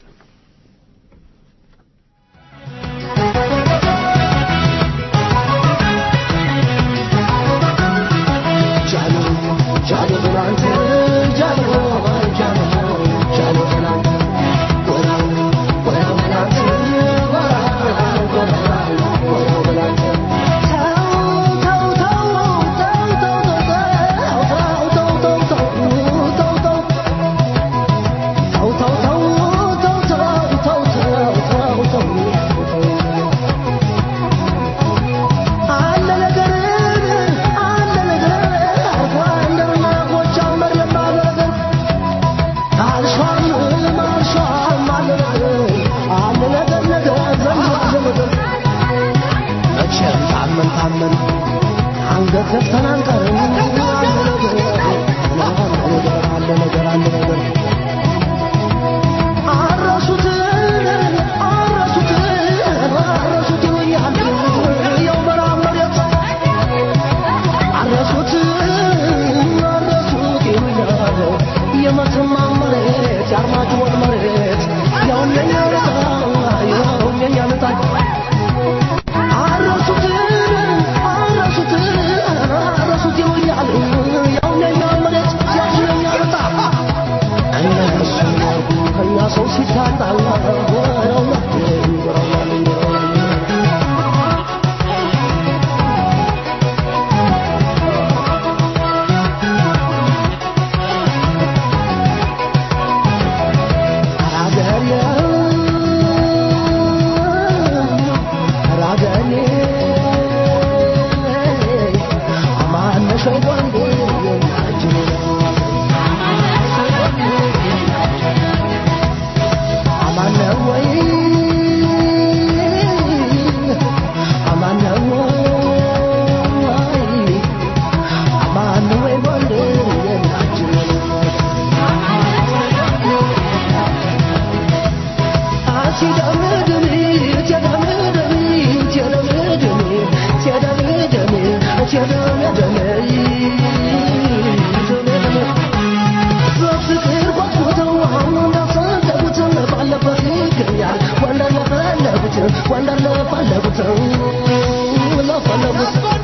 Wonder love, I love it. Love, I love it.